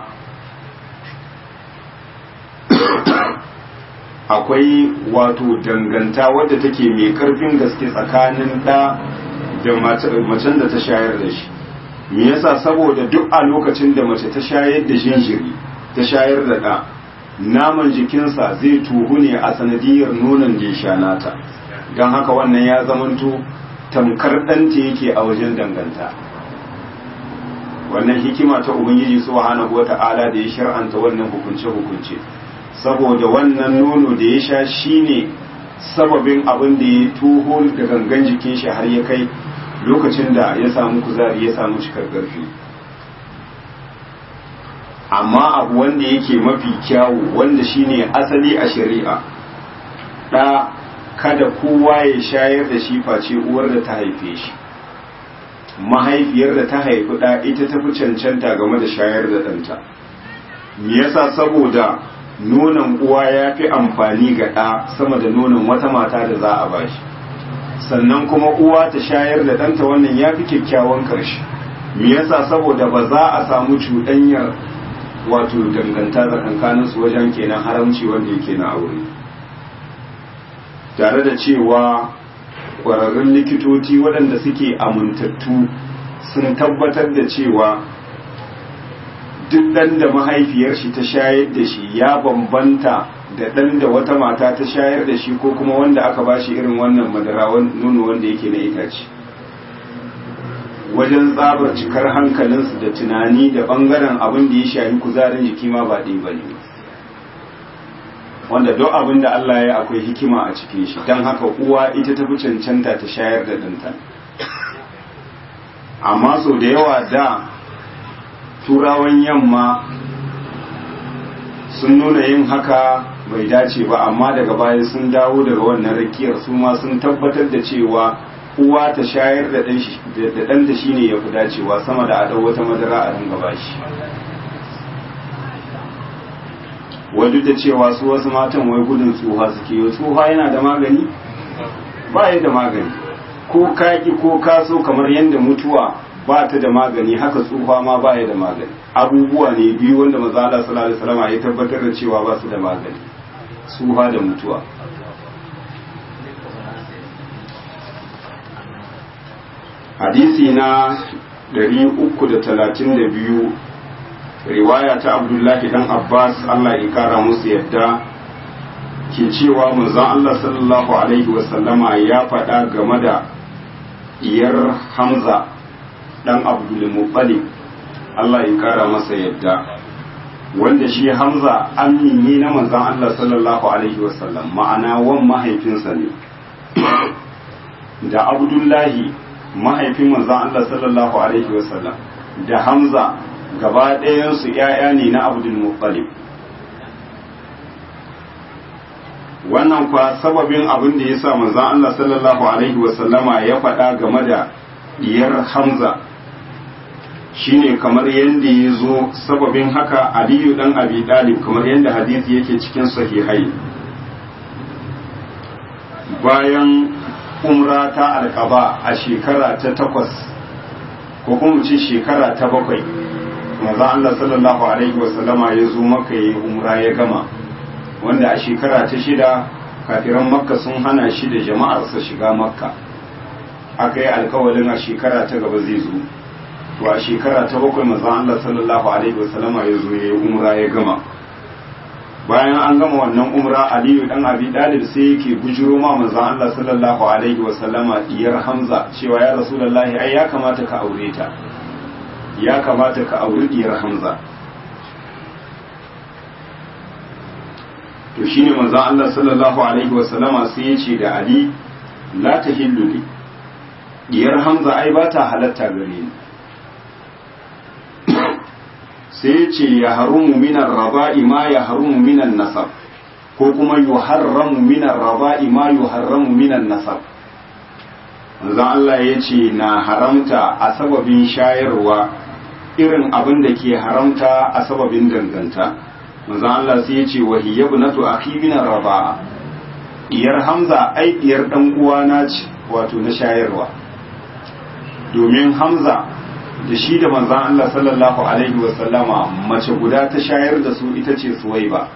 Speaker 1: akwai wato danganta wadda take mai karfin gaske tsakanin ɗa da macen da ta shayar da shi me yasa saboda duk a lokacin da mace ta shayar da jinjiri ta shayar da ɗa naman jikinsa zai tuhu ne a sanadiyar nonon da ya sha nata don haka wannan ya zamanto tamkar ɗanta yake a wajen danganta wannan hikima ta ubangiji subhanahu wata'ala da ya shar'anta wannan hukunce hukunce saboda wannan nono da ya sha shine sababin abin da ya tuho da gangan jikin shi har ya kai lokacin da ya samu kuzari ya samu cikar ƙarfi amma abu wanda yake mafi kyawu wanda shine asali a shari'a ɗa kada kowa ya shayar da shi face uwar da ta haife shi mahaifiyar da ta haifi ɗa ita ta fi cancanta game da shayar da ɗanta me yasa saboda nonon uwa ya fi amfani ga ɗa sama da nonon wata mata da za a bashi sannan kuma uwa ta shayar da ɗanta wannan ya fi kyakkyawan ƙarshe me yasa saboda ba za a samu cuɗanyar wato danganta tsakankaninsu wajen kenan haramci wanda yake na aure tare da cewa ƙwararrun likitoci waɗanda suke amintattu sun tabbatar da cewa duk ɗan da mahaifiyar shi ta shayar da shi ya bambanta da ɗan da wata mata ta shayar da shi ko kuma wanda aka ba shi irin wannan madara nono wanda yake na itace wajen tsabar cikar hankalinsu da tunani da ɓangaren abin da ya shafi kuzarin jiki ma ba ɗaya ba ne wanda duk abin da Allah ya akwai hikima a cikin shi don haka uwa ita ta fi cancanta ta shayar da ɗanta amma sau da yawa da turawan yamma sun nuna yin haka bai dace ba amma daga baya sun dawo daga wannan rakiyar su ma sun tabbatar da cewa uwa ta shayar da ɗanta shi ne ya fi dacewa sama da a ɗau wata madara a ringa bashi wadda da cewa su wasu matan wai gudun tsuha suke yi tsuha yana da magani ba ya da magani ko kaki ko kaso kamar yadda mutuwa ba ta da magani haka tsuha ma ba ya da magani abubuwa ne biyu wanda maza Allah sallallahu alaihi wasallam ya tabbatar da cewa ba su da magani tsuha da mutuwa hadisi na 332 riwaya ta abdullahi dan abbas allah ya kara musu yadda ke cewa manzon allah sallallahu alaihi wasallama ya faɗa game da iyar hamza dan abdulmuttalib allah ya kara masa yadda wanda shi hamza amini na manzon allah sallallahu alaihi wasallam ma'ana wan mahaifinsa ne da abdullahi mahaifin manzon allah sallallahu alaihi wasallam da hamza gaba ɗayansu ‘ya'ya ne na abdul muttalib wannan kwa sababin abin da ya sa manzan Allah sallallahu Alaihi wasallama ya faɗa game da diyar hamza shine kamar yadda ya zo sababin haka aliyu ɗan abi ɗalib kamar yadda hadisi yake cikin sahihai bayan umra ta alƙaba a shekara ta takwas ko kuma ce shekara ta bakwai manzo Allah sallallahu alaihi wasallama ya zo maka yi umra ya gama wanda a shekara ta shida kafiran makka sun hana shi da jama'arsa shiga makka aka yi alkawalin a shekara ta gaba zai zo to a shekara ta bakwai manzo Allah sallallahu alaihi wasallama ya zo ya yi umra ya gama bayan an gama wannan umra aliyu dan abi dalib sai yake bujiro ma manzo Allah sallallahu alaihi wasallama diyar hamza cewa ya rasulullahi ai ya kamata ka aure ta ya kamata ka auri diyar hamza to shine manzon Allah sallallahu alaihi wasallama sai ya ce da Ali la tahillu li diyar hamza ai ba ta halatta gare ni sai ya ce ya harumu minan raba'i ma ya harumu minan nasab ko kuma yuharramu minan raba'i ma yuharramu minan nasab manzon Allah ya ce na haramta a sababin shayarwa irin abin da ke haramta a sababin danganta manzon Allah sai ya ce wa hiya ibnatu akhi min raba'a diyar Hamza ai diyar dan uwana ce wato na shayarwa domin Hamza da shi da manzon Allah sallallahu alaihi wa sallama mace guda ta shayar da su ita ce Suwaiba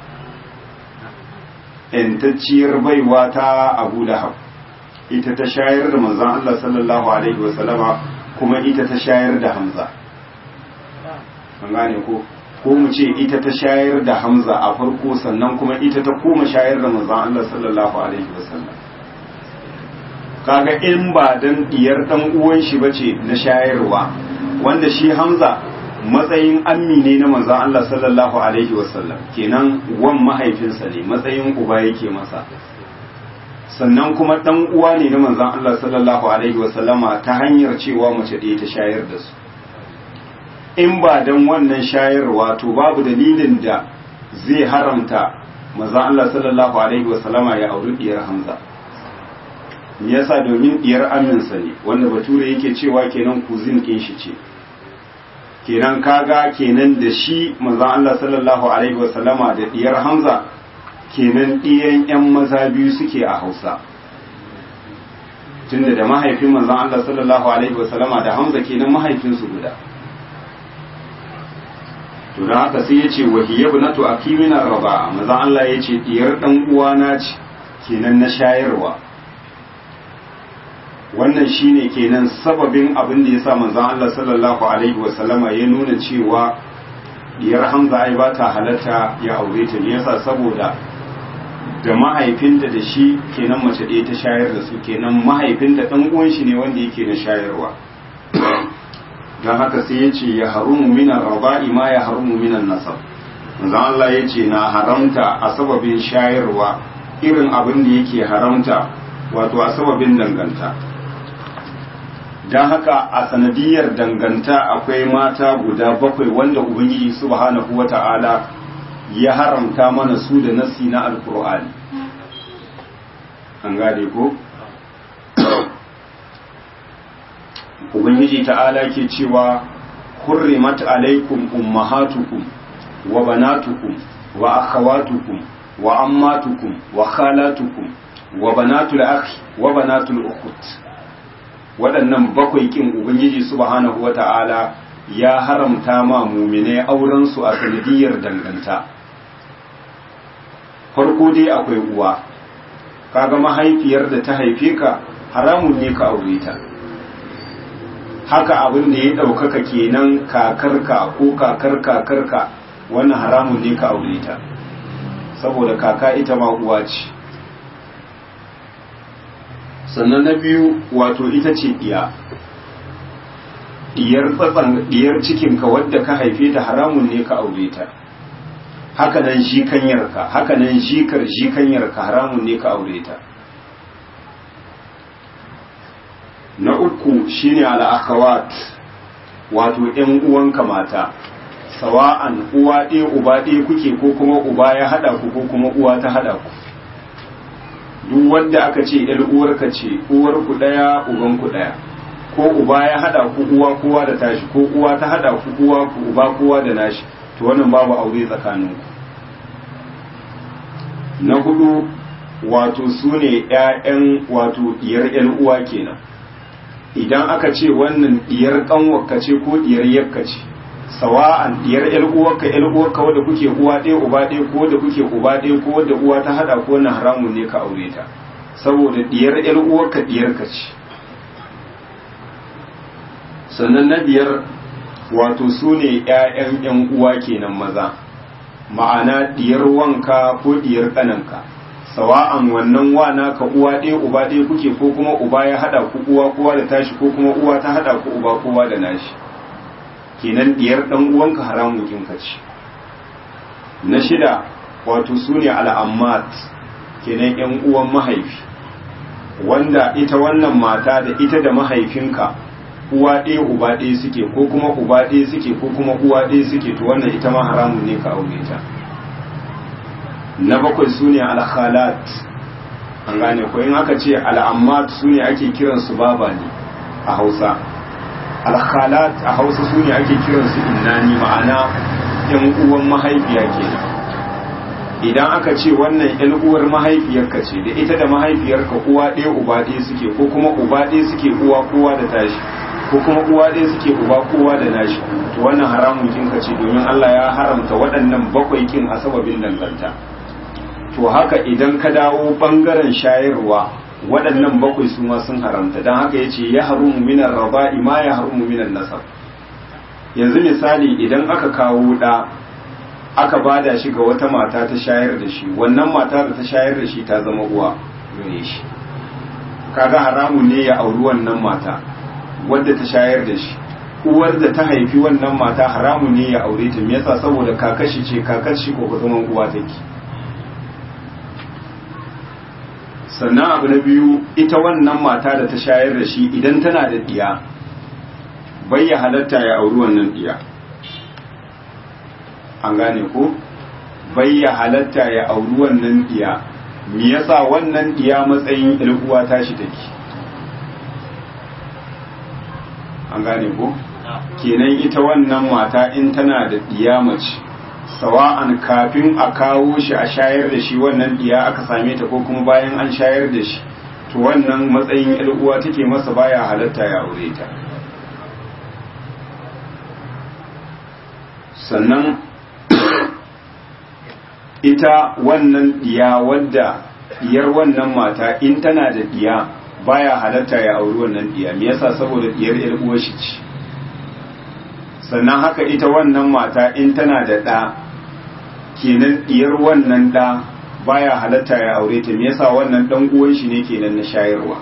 Speaker 1: intacciyar baiwa ta Abu Lahab ita ta shayar da manzon Allah sallallahu alaihi wa sallama kuma ita ta shayar da Hamza an gane ko ko mu ce ita ta shayar da Hamza a farko sannan kuma ita ta koma shayar da manzon Allah sallallahu alaihi wasallam kaga in ba dan diyar dan uwan shi bace na shayarwa wanda shi Hamza matsayin ammi ne na manzon Allah sallallahu alaihi wasallam kenan wan mahaifinsa ne matsayin uba yake masa sannan kuma dan uwa ne na manzon Allah sallallahu alaihi wasallama ta hanyar cewa mace ɗaya ta shayar da su in ba don wannan shayarwa to babu dalilin da zai haramta maza Allah sallallahu alaihi wasallama ya auri diyar Hamza me yasa domin diyar aminsa ne wanda bature yake cewa kenan kuzin kin shi ce kenan kaga kenan da shi maza Allah sallallahu alaihi wasallama da diyar Hamza kenan diyan yan maza biyu suke a Hausa tunda da mahaifin manzon Allah sallallahu alaihi wasallama da Hamza kenan mahaifinsu guda to da haka sai yace wa hiya ibnatu akimina raba manzon Allah yace diyar dan uwana ce kenan na shayarwa wannan shine kenan sababin abin da yasa manzon Allah sallallahu alaihi wasallama ya nuna cewa diyar Hamza ai ba ta halatta ya aure ta ne yasa saboda da mahaifinta da shi kenan mace ɗaya ta shayar da su kenan mahaifinta ɗan uwan shi ne wanda yake na shayarwa don haka sai ya ce ya harumu minan raba'i ma ya harumu minan nasab manzon Allah ya ce na haramta a sababin shayarwa irin abin da yake haramta wato a sababin danganta don haka a sanadiyar danganta akwai mata guda bakwai wanda ubangiji subhanahu wata'ala ya haramta mana su da nassi na alkur'ani an gane ko ubangiji ta'ala ke cewa hurrimat alaikum ummahatukum wa banatukum wa akhawatukum wa ammatukum wa khalatukum wa banatul akhi wa banatul ukhut waɗannan bakwai kin ubangiji subhanahu wata'ala ya haramta ma muminai auren su a sanadiyar danganta farko dai akwai uwa kaga mahaifiyar da ta haife ka haramun ne ka aure ta haka abin da ya ɗaukaka kenan kakarka ko kakar kakarka wannan haramun ne ka aure ta saboda kaka ita ma uwa ce sannan na biyu wato ita ce ɗiya ɗiyar tsatsan ɗiyar cikinka wadda ka haife ta haramun ne ka aure ta haka nan jikanyarka haka nan jikar jikanyarka haramun ne ka aure ta na uku shine al'akawat wato ‘yan uwanka mata sawa'an uwa ɗaya uba ɗaya kuke ko kuma uba ya haɗa ku ko kuma uwa ta haɗa ku duk wanda aka ce ‘yar uwarka ce uwarku ɗaya ubanku ɗaya ko uba ya haɗa ku uwa kowa da tashi ko uwa ta haɗa ku uwa ku uba kowa da nashi to wannan babu aure tsakaninku na hudu wato su ne ‘ya'yan wato diyar ‘yan uwa kenan idan aka ce wannan diyar ƙanwarka ce ko diyar yakka ce sawa'an diyar ‘yan uwarka ‘yan uwarka wadda kuke uwa ɗaya uba ɗaya ko wadda kuke uba ɗaya ko wadda uwa ta haɗa ko wannan haramun ne ka aure ta saboda diyar ‘yan uwarka diyarka ce sannan na biyar wato su ne ‘ya'yan ‘yan uwa kenan maza ma'ana diyar wanka ko diyar ƙananka sawa'an wannan wana ka uwa ɗaya uba ɗaya kuke ko kuma uba ya haɗa ku uwa kowa da tashi ko kuma uwa ta haɗa ku uba kowa da nashi kenan diyar ɗan uwanka haramun kinka ce na shida wato su ne al'ammat kenan ‘yan uwan mahaifi wanda ita wannan mata da ita da mahaifinka uwa ɗaya uba ɗaya suke ko kuma uba ɗaya suke ko kuma uwa ɗaya suke to wannan ita ma haramun ne ka aure ta na bakwai su ne alkhalat an gane ko in aka ce al'ammat su ne ake kiransu baba ne a hausa alkhalat a hausa su ne ake kiransu innani ma'ana yan uwan mahaifiya kenan idan aka ce wannan yan uwar mahaifiyarka ce da ita da mahaifiyarka uwa ɗaya uba ɗaya suke ko kuma uba ɗaya suke uwa kowa da tashi ko kuma uwa ɗaya suke uba kowa da nashi to wannan haramun kinka ce domin Allah ya haramta waɗannan bakwai kin a sababin danganta to haka idan ka dawo bangaren shayarwa waɗannan bakwai su ma sun haramta don haka yace ya harumu minan raba'i ma ya harumu minan nasab yanzu misali idan aka kawo ɗa aka bada shi ga wata mata ta shayar da shi wannan mata da ta shayar da shi ta zama uwa gare shi kaga haramun ne ya auri wannan mata wadda ta shayar da shi uwar da ta haifi wannan mata haramun ne ya aure ta me yasa saboda kakashi ce kakashi ko zaman uwa take sannan abu na biyu ita wannan mata da ta shayar da shi idan tana da diya bai ya halatta ya auri wannan diya an gane ko bai ya halatta ya auri wannan diya me yasa wannan diya matsayin ilguwa tashi take an gane ko kenan ita wannan mata in tana da diya mace sawa'an kafin a kawo shi a shayar da shi wannan diya aka same ta ko kuma bayan an shayar da shi to wannan matsayin uwa take masa baya halatta ya aure ta sannan ita wannan diya wadda diyar wannan mata in tana da diya baya halatta ya auri wannan diya me yasa saboda diyar yar uwar shi ce sannan haka ita wannan mata in tana da ɗa kenan diyar wannan ɗa baya halatta ya aure ta me yasa wannan dan uwan shi ne kenan na shayarwa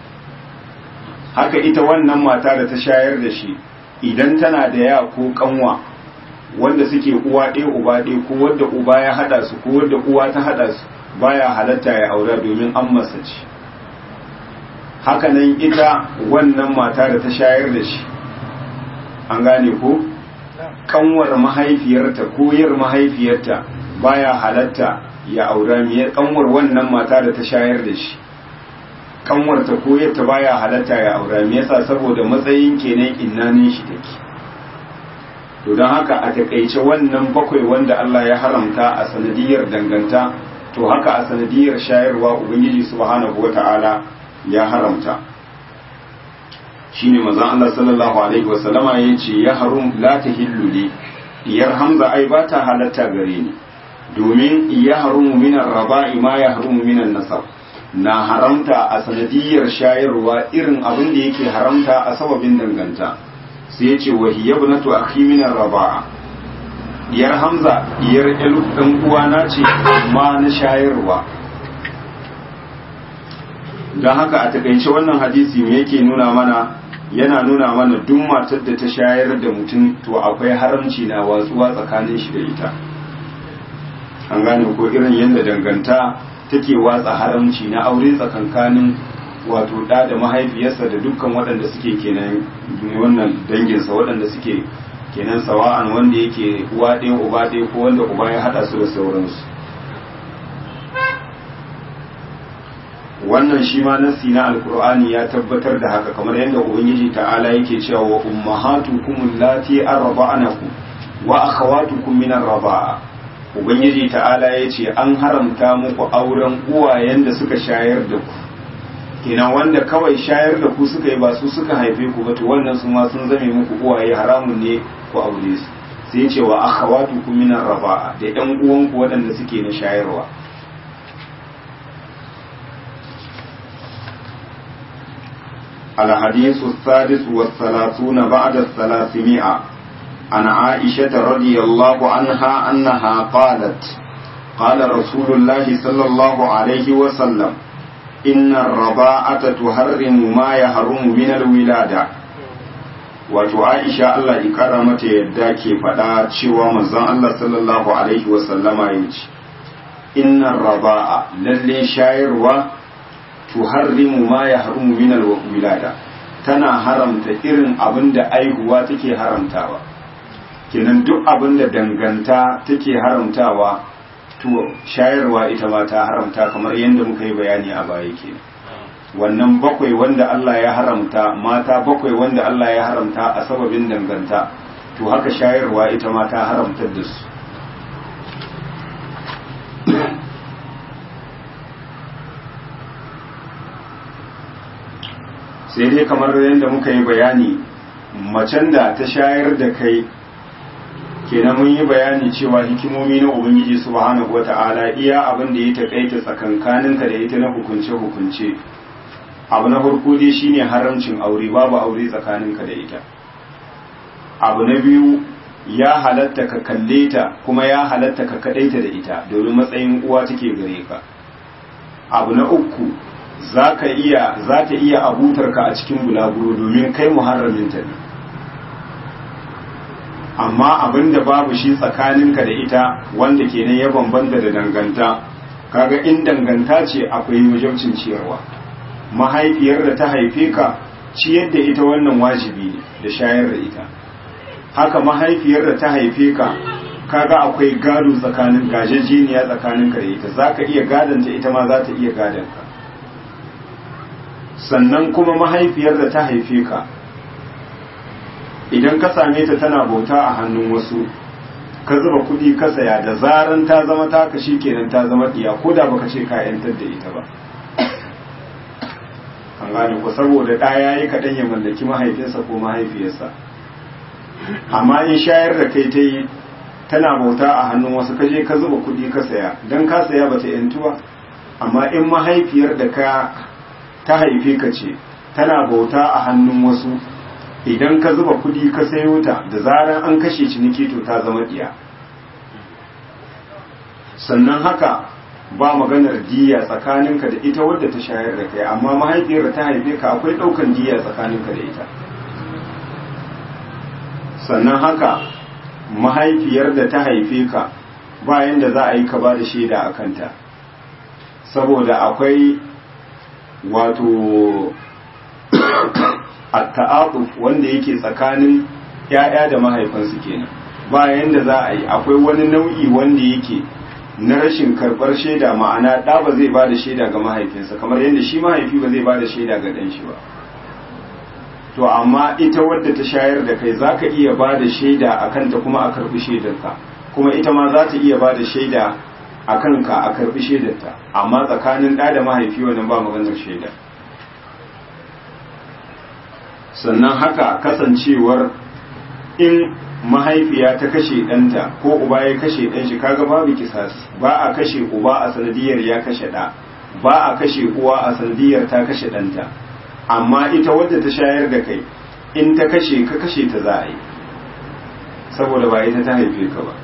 Speaker 1: haka ita wannan mata da ta shayar da shi idan tana da ya ko kanwa wanda suke uwa ɗaya uba ɗaya ko wanda uba ya hada su ko wanda uwa ta hada su baya halatta ya aura domin an masa ci haka nan ita wannan mata da ta shayar da shi an gane ko kanwar mahaifiyarta ko yar mahaifiyarta baya halatta ya aura miyar kanwar wannan mata da ta shayar da shi kanwar ta ko yadda baya halatta ya aura me yasa saboda matsayin kenan innanin shi take to don haka a takaice wannan bakwai wanda Allah ya haramta a sanadiyar danganta to haka a sanadiyar shayarwa ubangiji subhanahu wata'ala ya haramta shine manzon Allah sallallahu alaihi wasallama yace ya harum la tahillu li diyar hamza ai ba ta halatta gare ni domin ya harumu minan raba'i ma ya harumu minan nasab na haramta a sanadiyar shayarwa irin abin da yake haramta a sababin danganta sai ya ce wa hiya ibnatu akhi minan raba'a diyar hamza diyar elu dan uwana ce ma na shayarwa don haka a takaice wannan hadisi me yake nuna mana yana nuna mana duk matar da ta shayar da mutum to akwai haramci na watsuwa tsakanin shi da ita an gane ko irin yadda danganta take watsa haramci na aure tsakankanin wato da da mahaifiyarsa da dukkan waɗanda suke kenan wannan danginsa waɗanda suke kenan sawa'an wanda yake uwa ɗaya uba ɗaya ko wanda uba ya haɗa su da sauransu wannan shi ma nasi na alkur'ani ya tabbatar da haka kamar yadda ubangiji ta'ala yake cewa wa ummahatukum allati arba'anakum wa akhawatukum min arba'a ubangiji ta'ala yace an haramta muku auren uwayen da suka shayar da ku kenan wanda kawai shayar da ku suka yi ba su suka haife ku ba to wannan su ma sun zame muku uwaye haramun ne ku aure su sai ce wa akhawatukum min arba'a da ɗan uwanku waɗanda suke na shayarwa الحديث السادس والثلاثون بعد الثلاثمائة عن عائشة رضي الله عنها أنها قالت قال رسول الله صلى الله عليه وسلم إن الرضاعة تحرم ما يحرم من الولادة wato Aisha Allah ya kara mata yadda ke faɗa cewa manzon Allah sallallahu alaihi wasallama ya ce innar raba'a lalle shayarwa tuharrimu ma ya harumu min wilada tana haramta irin abin da aihuwa take haramtawa kinan duk abin da danganta take haramtawa to shayarwa ita ma ta haramta kamar yadda muka yi bayani a baya kenan wannan bakwai wanda Allah ya haramta mata bakwai wanda Allah ya haramta a sababin danganta to haka shayarwa ita ma ta haramtar da su sai dai kamar yadda muka yi bayani macen da ta shayar da kai kenan mun yi bayani cewa hikimomi na ubangiji subhanahu wata'ala iya abin da ya takaita tsakankaninka da ita na hukunce hukunce abu na farko dai shine haramcin aure babu aure tsakaninka da ita abu na biyu ya halatta ka kalle ta kuma ya halatta ka kadaita da ita domin matsayin uwa take gare ka abu na uku za ka iya za ta iya abutarka a cikin bulaguro domin kai muharraminta ne amma abin da babu shi tsakaninka da ita wanda kenan ya bambanta da danganta kaga in danganta ce akwai wajabcin ciyarwa mahaifiyar da ta haife ka ciyar da ita wannan wajibi ne da shayar da ita haka mahaifiyar da ta haife ka kaga akwai gado tsakanin gajejeniya tsakanin ka da ita za ka iya gadanta ita ma za ta iya gadanka sannan kuma mahaifiyar da ta haife ka idan ka same ta tana bauta a hannun wasu ka zuba kuɗi ka saya da zaran ta zama taka shi kenan ta zama ɗiya ko da baka ce ka yantar da ita ba an gane ku saboda ɗa ya yi kaɗan ya mallaki mahaifinsa ko mahaifiyarsa amma in shayar da kai ta yi tana bauta a hannun wasu ka je ka zuba kuɗi ka saya don ka saya ba ta yantu ba amma in mahaifiyar da ka ta haife ka ce tana bauta a hannun wasu idan ka zuba kuɗi ka sayo ta da zaran an kashe ciniki to ta zama ɗiya sannan haka ba maganar diya tsakaninka da ita wadda ta shayar da kai amma mahaifiyar da ta haife ka akwai ɗaukan diya tsakaninka da ita sannan haka mahaifiyar da ta haife ka bayan da za a yi ka ba da shaida a kanta saboda akwai wato ta'aquf wanda yake tsakanin ‘ya'ya da mahaifansu kenan bayan da za a yi akwai wani nau'i wanda yake na rashin karɓar shaida ma'ana ɗa ba zai ba da shaida ga mahaifinsa kamar yadda shi mahaifi ba zai ba da shaida ga ɗan shi ba to amma ita wadda ta shayar da kai za ka iya ba da shaida a kanta kuma a karɓi shaidarka kuma ita ma za ta iya ba da shaida a kanka a karɓi shaidarta amma tsakanin ɗa da mahaifi wannan ba maganar shaida sannan haka kasancewar in mahaifiya ta kashe ɗanta ko uba ya kashe ɗan shi kaga babu kisas ba a kashe uba a sanadiyar ya kashe ɗa ba a kashe uwa a sanadiyar ta kashe ɗanta amma ita wadda ta shayar da kai in ta kashe ka kashe ta za a yi saboda ba ita ta haife ka ba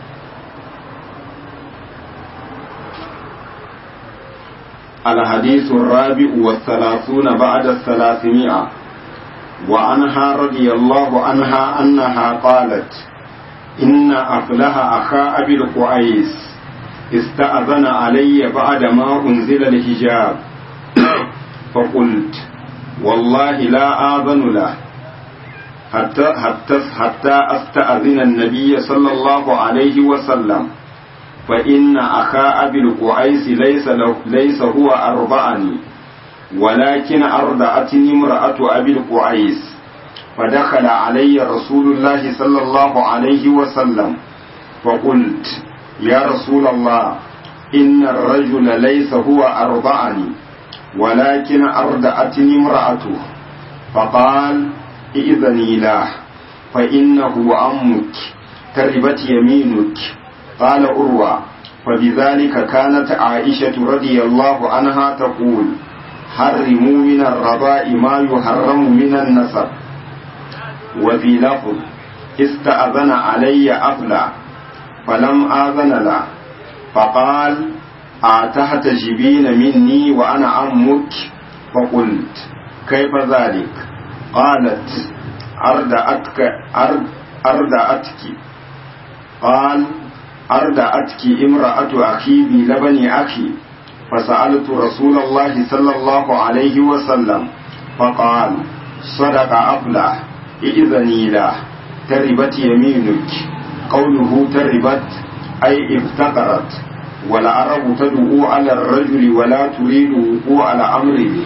Speaker 1: الحديث الرابع والثلاثون بعد الثلاثمائة وعنها رضي الله عنها أنها قالت إن أفلح أخا أبي القعيس استأذن علي بعد ما أنزل الحجاب فقلت والله لا آذن له حتى, حتى, حتى أستأذن النبي صلى الله عليه وسلم فإن أخا أبي القعيس ليس, له ليس هو أرضعني ولكن أرضعتني امرأة أبي القعيس فدخل علي رسول الله صلى الله عليه وسلم فقلت يا رسول الله إن الرجل ليس هو أرضعني ولكن أرضعتني امرأته فقال إذني له فإنه أمك تربت يمينك قال أروى فبذلك كانت عائشة رضي الله عنها تقول حرموا من الرضاء ما يحرم من النسب وفي لفظ استأذن علي أفلى فلم آذن له فقال أتحتجبين مني وأنا أمك فقلت كيف ذلك قالت أردأتك أرد أردأتك قال أردأتك امرأة أخي بلبن أخي فسألت رسول الله صلى الله عليه وسلم فقال صدق أفلح إذني له تربت يمينك قوله تربت أي افتقرت والعرب تدعو على الرجل ولا تريد وقوع الأمر به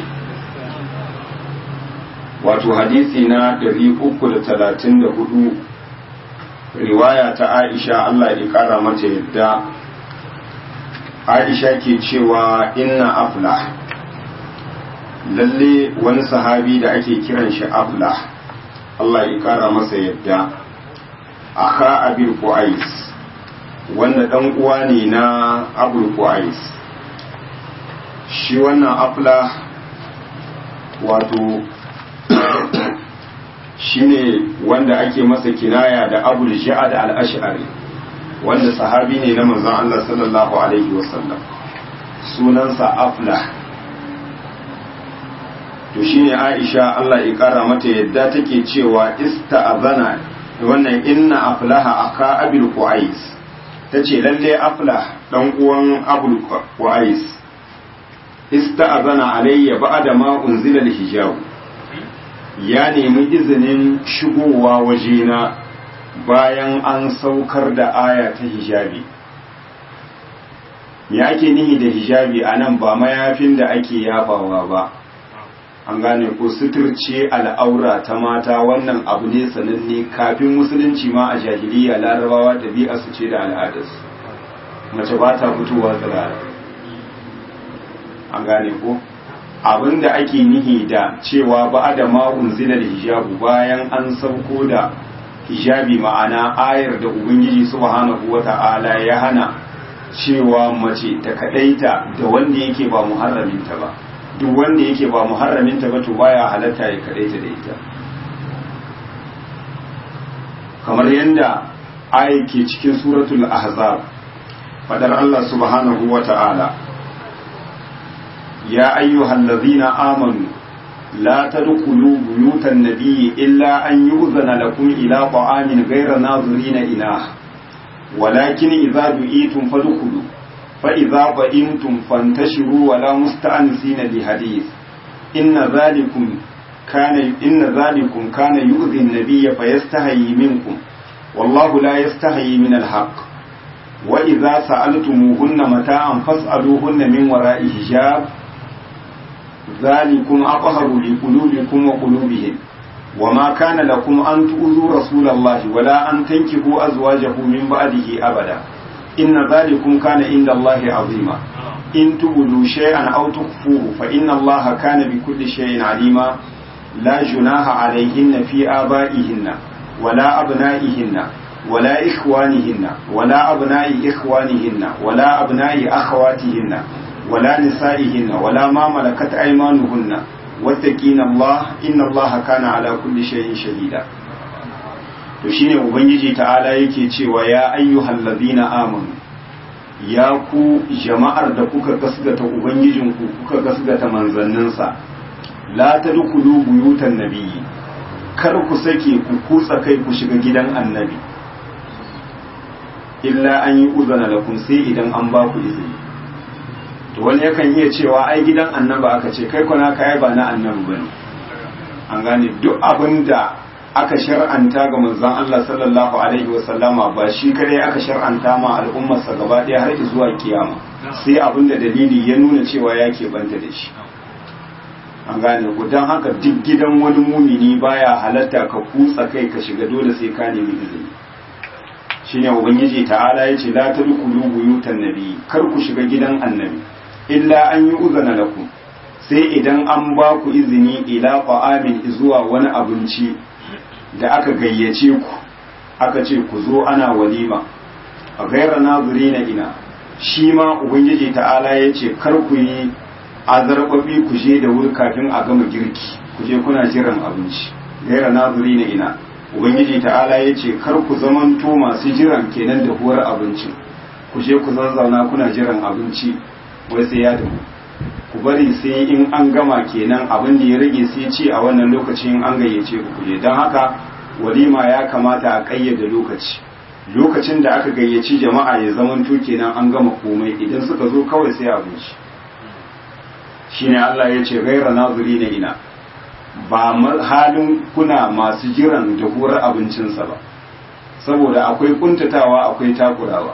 Speaker 1: wato hadisi na 334 riwaya ta Aisha Allah ya kara mata yadda Aisha ke cewa inna aflah lalle wani sahabi da ake kiran shi aflah Allah ya kara masa yadda aka abul qais wanda dan uwa ne na abul qais shi wannan aflah wato shine wanda ake masa kinaya da abul ja'ad al-ash'ari wanda sahabi ne na manzon Allah sallallahu alaihi wasallam sunansa aflah to shine Aisha Allah ya kara mata yadda take cewa ista'azana wannan inna aflaha aka abul qais tace lalle aflah dan uwan abul qais ista'azana alayya ba'da ma unzila al-hijab ya nemi izinin shigowa wajena bayan an saukar da aya ta hijabi me ake nihi da hijabi a nan ba mayafin da ake yafawa ba an gane ko suturce al'aura ta mata wannan abu ne sananne kafin musulunci ma a jahiliya larabawa ɗabi'a su ce da al'adarsu mace ba ta fitowa tsirara an gane ko abinda ake nihi da cewa ba da ma'un zilar hijabu bayan an sauko da hijabi ma'ana ayar da ubangiji subhanahu wata'ala ya hana cewa mace ta kadaita da wanda yake ba muharraminta ba duk wanda yake ba muharraminta ba to baya halatta ya kadaita da ita kamar yadda ayar ke cikin suratul ahzab fadar Allah subhanahu wata'ala يا أيها الذين آمنوا لا تدخلوا بيوت النبي إلا أن يؤذن لكم إلى طعام غير ناظرين إناه ولكن إذا دعيتم فادخلوا فإذا طئمتم فانتشروا ولا مستأنسين لحديث إن ذلكم كان إن ذلكم كان يؤذي النبي فيستحيي منكم والله لا يستحيي من الحق وإذا سألتموهن متاعا فاسألوهن من وراء حجاب ذلكم أطهر لقلوبكم وقلوبهم وما كان لكم أن تؤذوا رسول الله ولا أن تنكحوا أزواجه من بعده أبدا إن ذلكم كان عند الله عظيما إن تبدوا شيئا أو تخفوه فإن الله كان بكل شيء عليما لا جناح عليهن في آبائهن ولا أبنائهن ولا إخوانهن ولا أبناء إخوانهن ولا أبناء أخواتهن ولا نسائهن ولا ما ملكت أيمانهن واتقين الله إن الله كان على كل شيء شهيدا to shine ubangiji ta'ala yake cewa ya ayyuhal ladina amanu ya ku jama'ar da kuka gasgata ubangijinku kuka gasgata manzanninsa la tadkhulu buyutan nabiyyi kar ku sake ku kutsa kai ku shiga gidan annabi illa an yi uzana lakum sai idan an ba ku izini to wani yakan iya cewa ai gidan annaba aka ce kai kuna kai ba na annabi bane an gane duk abin da aka shar'anta ga manzon Allah sallallahu alaihi wa sallama ba shi kare aka shar'anta ma al'ummar sa gaba ɗaya har zuwa kiyama sai abin da dalili ya nuna cewa ya banta da shi an gane ku dan haka duk gidan wani mumini baya halatta ka kutsa kai ka shiga dole sai ka nemi izini shine ubangiji ta'ala ya ce la tadkhulu buyutan nabi kar ku shiga gidan annabi illa an yi uzana lakum sai idan an ba ku izini ila qa'amin zuwa wani abinci da aka gayyace ku aka ce ku zo ana walima a gaira nazirina ina shi ma ubangiji ta'ala ya ce kar ku yi azarbabi ku je da wuri kafin a gama girki ku je kuna jiran abinci gaira nazirina ina ubangiji ta'ala ya ce kar ku zamanto masu jiran kenan da huwar abincin ku je ku zazzauna kuna jiran abinci wai sai ya damu ku bari sai in an gama kenan abin da ya rage sai ce a wannan lokacin an gayyace ku kuje don haka walima ya kamata a kayyade lokaci lokacin da aka gayyaci jama'a ya zamanto kenan an gama komai idan suka zo kawai sai abinci shine Allah ya ce gaira nazuri na ina ba halin kuna masu jiran da hurar abincinsa ba saboda akwai kuntatawa akwai takurawa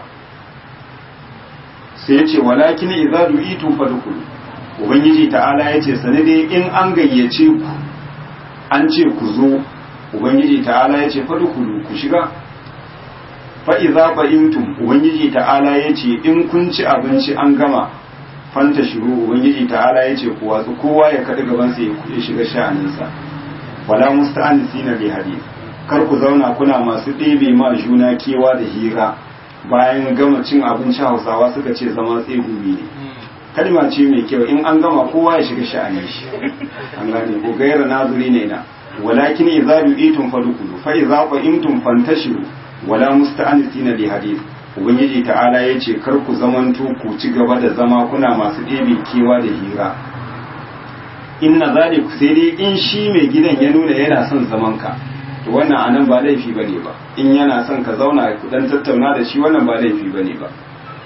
Speaker 1: sai ya ce walakin idza du'itum fadkhulu ubangiji ta'ala ya ce sani dai in an gayyace ku an ce ku zo ubangiji ta'ala ya ce fadkhulu ku shiga fa idza ba'intum ubangiji ta'ala ya ce in kun ci abinci an gama fanta shiru ubangiji ta'ala ya ce ku watsu kowa ya kada gaban sa ya shiga sha'aninsa wala musta'anisina bi hadith kar ku zauna kuna masu ɗebe ma juna kewa da hira bayan gama cin abinci hausawa suka ce zama tsegumi ne kalma ce mai kyau in an gama kowa ya shiga sha'anin shi an gane ko gaira nazuri ne na walakin idza du'itum fadkhulu fa idza qimtum fantashiru wala musta'anisina li hadith ubangiji ta'ala yace kar ku zamanto ku ci gaba da zama kuna masu ɗebe kewa da hira inna zalik sai dai in shi mai gidan ya nuna yana son zaman ka to wannan anan ba laifi bane ba in yana son ka zauna ku dan tattauna da shi wannan ba laifi bane ba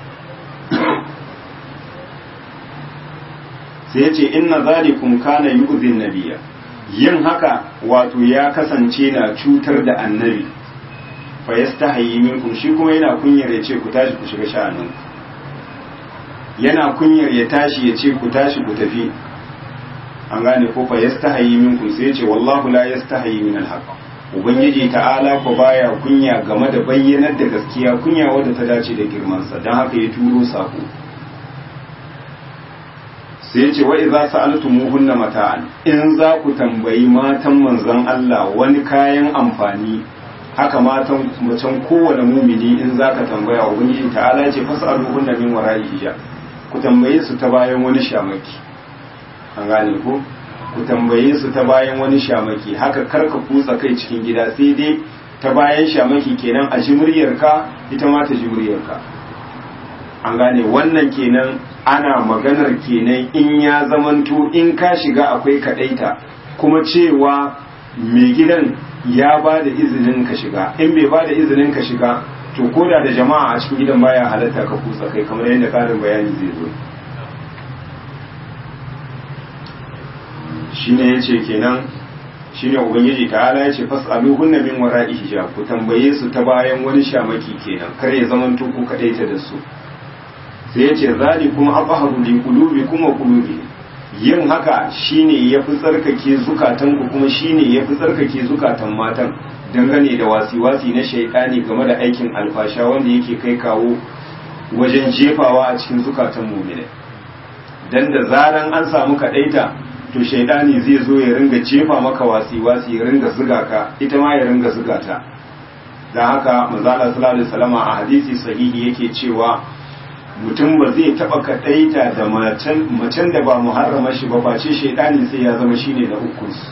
Speaker 1: sai ya ce inna zalikum kana yu'zin nabiyya yin haka wato ya kasance na cutar da annabi fa yastahi minkum shi kuma yana kunyar ya ce ku tashi ku shiga sha'anin yana kunyar ya tashi ya ce ku tashi ku tafi an gane ko fa yastahi minkum sai ya ce wallahu la yastahi min alhaq ubangiji ta'ala ko baya kunya game da bayyanar da gaskiya kunya wadda ta dace da girman sa dan haka ya turo sako sai ya ce wa idza sa'altumuhunna mata'an in za ku tambayi matan manzon Allah wani kayan amfani haka matan macen kowane mumini in za ka tambaya ubangiji ta'ala ya ce fas'aluhunna min wara'i hijab ku tambaye su ta bayan wani shamaki an gane ko ku tambaye su ta bayan wani shamaki haka karka kutsa kai cikin gida sai dai ta bayan shamaki kenan a ji muryarka ita ma ta ji muryarka an gane wannan kenan ana maganar kenan in ya zamanto in ka shiga akwai kadaita kuma cewa mai gidan ya ba da izinin ka shiga in bai ba da izinin ka shiga to koda da jama'a a cikin gidan baya halatta ka kutsa kai kamar yadda karin bayani zai zo shine yace kenan shine ubangiji ta'ala yace fas'aluhunna min wara'i hijab ku tambaye su ta bayan wani shamaki kenan kar ya zaman ku kadaita da su sai yace zalikum aqharu li qulubikum wa qulubi yin haka shine yafi tsarkake zukatan ku kuma shine yafi tsarkake zukatan matan dangane da wasi-wasi na shaitani game da aikin alfasha wanda yake kai kawo wajen jefawa a cikin zukatan mu'mini dan da zaran an samu kadaita to shaidani zai zo ya ringa jefa maka wasi-wasi ya ringa zuga ka ita ma ya ringa zuga ta don haka manzala sallallahu alaihi wasallam a hadisi sahihi yake cewa mutum ba zai taba kadaita da macen macen da ba muharrama shi ba face shaidani sai ya zama shine na ukun su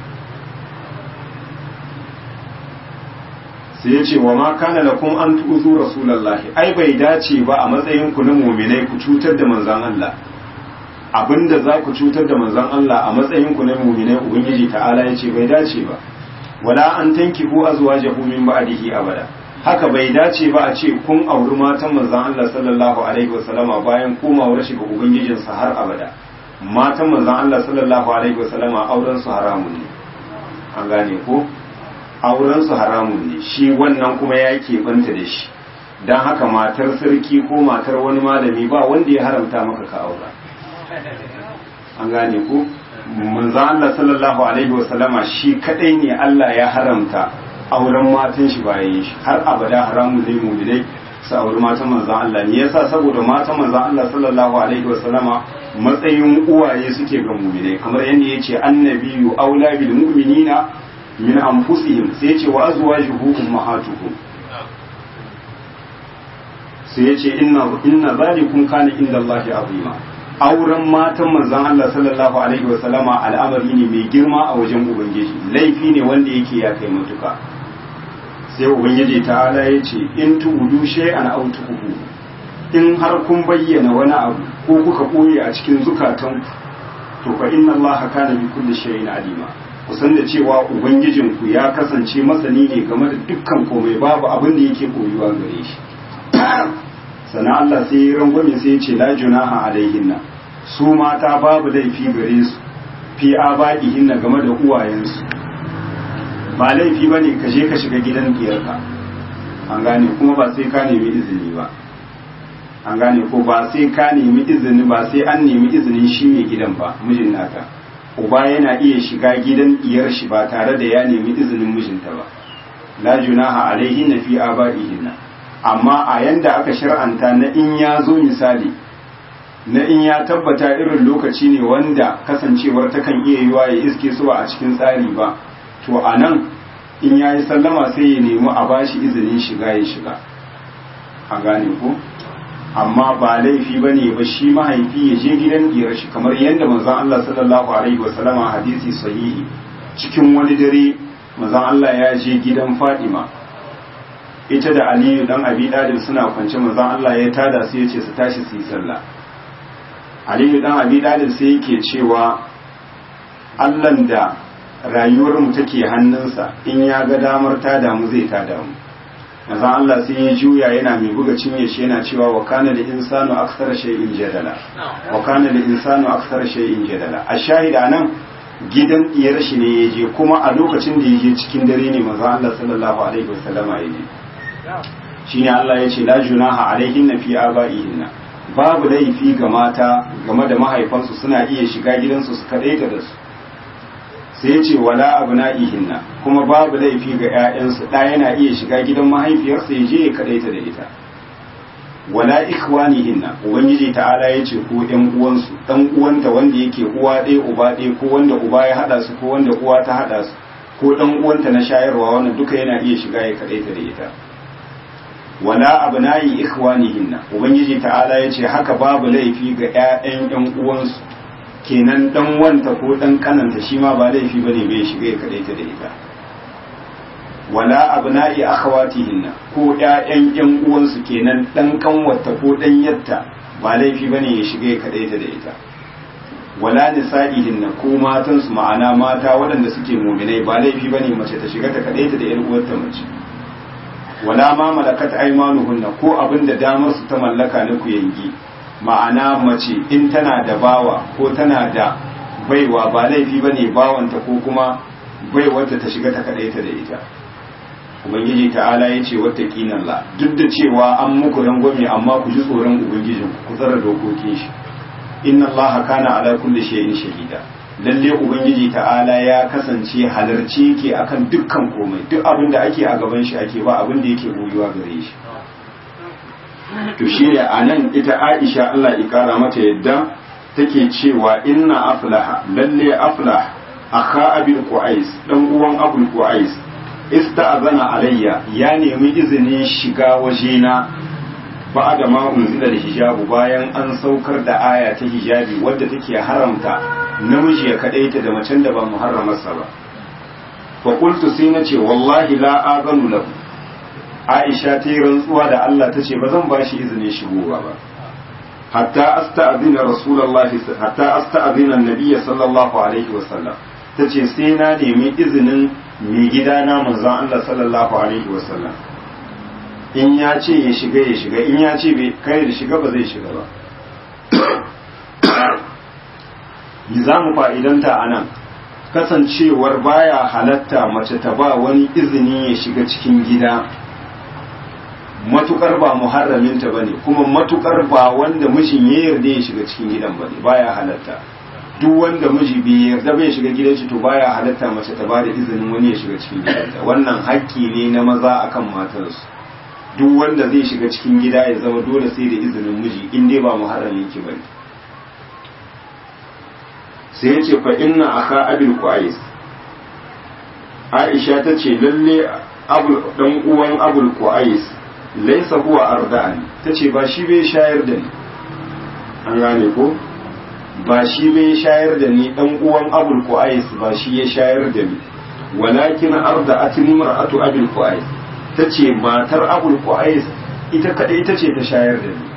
Speaker 1: sai ya ce wa ma kana lakum an tu'zu rasulullahi ai bai dace ba a matsayin ku na mu'minai ku cutar da manzon Allah abinda za ku cutar da manzon Allah a matsayin ku na mu'minai ubangiji ta'ala ya ce bai dace ba wala an tankihu azwajahu min ba'dihi abada haka bai dace ba a ce kun auri matan manzon Allah sallallahu alaihi wasallama bayan komawar shi ga ubangijin sa har abada matan manzon Allah sallallahu alaihi wasallama auren su haramun ne an gane ko auren su haramun ne shi wannan kuma ya keɓanta da shi don haka matar sarki ko matar wani malami ba wanda ya haramta maka ka aura an gane ku manzo Allah sallallahu alaihi wasallama shi kadai ne Allah ya haramta auren matan shi bayan shi har abada haramun ne mu'minai su auri matan manzo Allah ne yasa saboda matan manzo Allah sallallahu alaihi wasallama matsayin uwaye suke ga mu'minai kamar yadda yace annabiyyu aula bil mu'minina min anfusihim sai yace wa azwajuhum ummahatuhum sai yace inna inna zalikum kana inda Allahi azima auren matan manzon Allah sallallahu alaihi wa sallama al'amari ne mai girma a wajen ubangiji laifi ne wanda yake ya kai matuka sai ubangiji ta'ala yace in tubudu shay'an aw tukuhu in har kun bayyana wani abu ko kuka koye a cikin zukatan to fa inna Allah kana bi kulli shay'in alima kusan da cewa ubangijinku ya kasance masani ne game da dukkan komai babu abin da yake koyuwa gare shi sana Allah sai ya rangwame sai ya ce la junaha alaihinna su mata babu laifi gare su fi aba'ihinna game da uwayensu ba laifi bane ka je ka shiga gidan diyarka an gane kuma ba sai ka nemi izini ba an gane ko ba sai ka nemi izini ba sai an nemi izinin shi mai gidan ba mijin naka uba yana iya shiga gidan diyar shi ba tare da ya nemi izinin mijinta ba la junaha alaihinna fi aba'ihinna amma a yanda aka shir'anta na in ya zo misali na in ya tabbata irin lokaci ne wanda kasancewar takan iya yiwa ya iske su a cikin tsari ba to a nan in ya yi sallama sai ya nemi a bashi izinin shiga ya shiga a gane ko amma ba laifi ba ne ba shi mahaifi ya je gidan diyar shi kamar yadda manzon Allah sallallahu alaihi wasallama hadisi sahihi cikin wani dare manzon Allah ya je gidan Fadima ita da aliyu dan abi dalib suna kwance manzon Allah ya tada su yace su tashi su yi sallah aliyu dan abi dalib sai yake cewa Allahn da rayuwar mu take hannunsa in ya ga damar tada mu zai tada mu manzon Allah sai ya juya yana mai buga cinye shi yana cewa wa kana da insanu akthar shay'in jadala wa kana da insanu akthar shay'in jadala a shahida nan gidan diyar shi ne ya je kuma a lokacin da ya je cikin dare ne manzon Allah sallallahu alaihi wasallama ya je shine Allah ya ce la junaha alaihinna fi abaihinna babu laifi ga mata game da mahaifansu suna iya shiga gidansu su kadaita da su sai ya ce wala abna'ihinna kuma babu laifi ga 'ya'yansu ɗa yana iya shiga gidan mahaifiyarsa ya je ya kadaita da ita wala ikhwanihinna ubangiji ta'ala ya ce ko ƴan uwansu ɗan uwanta wanda yake uwa ɗaya uba ɗaya ko wanda uba ya haɗa su ko wanda uwa ta haɗa su ko ɗan uwanta na shayarwa wannan duka yana iya shiga ya kadaita da ita wala abna'i ikhwanihinna ubangiji ta'ala ya ce haka babu laifi ga ƴaƴan ƴan uwansu kenan dan wanta ko dan kananta shi ma ba laifi bane bai shiga ya kadaita da ita wala abna'i akhawatihinna ko ƴaƴan ƴan uwansu kenan dan kanwarta ko dan yatta ba laifi bane ya shiga ya kadaita da ita wala nisa'ihinna ko matan su ma'ana mata waɗanda suke mu'minai ba laifi bane mace ta shiga ta kadaita da ƴar uwarta mace wala ma malakat aymanuhunna ko abinda damar su ta mallaka na ku yangi ma'ana mace in tana da bawa ko tana da baiwa ba laifi bane bawanta ko kuma baiwarta ta shiga ta kadaita da ita ubangiji ta'ala ya ce wata la duk da cewa an muku rangwame amma ku ji tsoron ubangijin ku tsara dokokin shi inna allaha kana ala kulli shay'in shahida lalle ubangiji ta'ala ya kasance halarci yake akan dukkan komai duk abin da ake a gaban shi ake ba abin da yake boyuwa gare shi to shi ne a nan ita aisha Allah ya kara mata yadda take cewa inna aflaha lalle aflah akha abil qais dan uwan abul qais ista'zana alayya ya nemi izinin shiga wajena ba da ma unzila da hijabu bayan an saukar da aya ta hijabi wadda take haramta namiji ya kadaita da macen da ba muharramarsa ba fa qultu sai nace wallahi la azanu lahu Aisha ta yi rantsuwa da Allah ta ce ba zan ba shi izinin shigowa ba hatta asta'zina rasulullahi hatta asta'zina annabiyya sallallahu alaihi wasallam ta ce sai na nemi izinin mai gidana manzon Allah sallallahu alaihi wasallam in ya ce ya shiga ya shiga in ya ce bai kai da shiga ba zai shiga ba za mu fa'idanta a nan kasancewar baya halatta mace ta ba wani izini ya shiga cikin gida matukar ba muharraminta bane kuma matukar ba wanda mijin ya yarda ya shiga cikin gidan bane baya halatta duk wanda miji bai yarda bai shiga gidan shi to baya halatta mace ta bada izinin wani ya shiga cikin gidanta wannan haƙƙi ne na maza akan matarsu duk wanda zai shiga cikin gida ya zama dole sai da izinin miji in dai ba muharramin ki bane sai ya ce fa inna aka abil qais Aisha ta ce lalle abul dan uwan abul qais laisa huwa arda'ani tace ba shi bai shayar da ni an gane ko ba shi bai shayar da ni dan uwan abul qais ba shi ya shayar da ni walakin arda'atni mar'atu abul qais tace matar abul qais ita kadai ita ce ta shayar da ni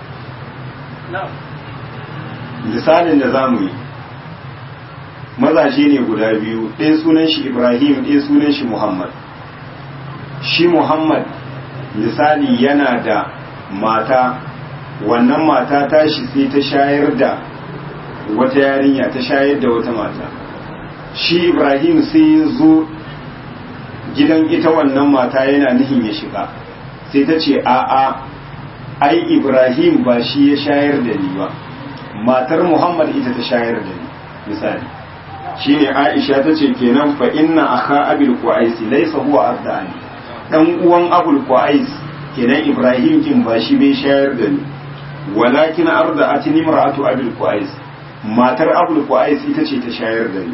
Speaker 1: misalin da zamu yi mazaje ne guda biyu ɗaya sunan shi ibrahim ɗaya sunan shi muhammad shi muhammad misali yana da mata wannan mata tashi sai ta shayar da wata yarinya ta shayar da wata mata shi ibrahim sai ya zo gidan ita wannan mata yana nihin ya shiga sai ta ce a'a ai ibrahim ba shi ya shayar da ni ba matar muhammad ita ta shayar da ni misali shine aisha ta ce kenan fa inna akha abil qais laysa huwa ardani dan uwan abul qais kenan ibrahim kin ba shi bai shayar da ni walakin arda atini mar'atu abul qais matar abul qais ita ce ta shayar da ni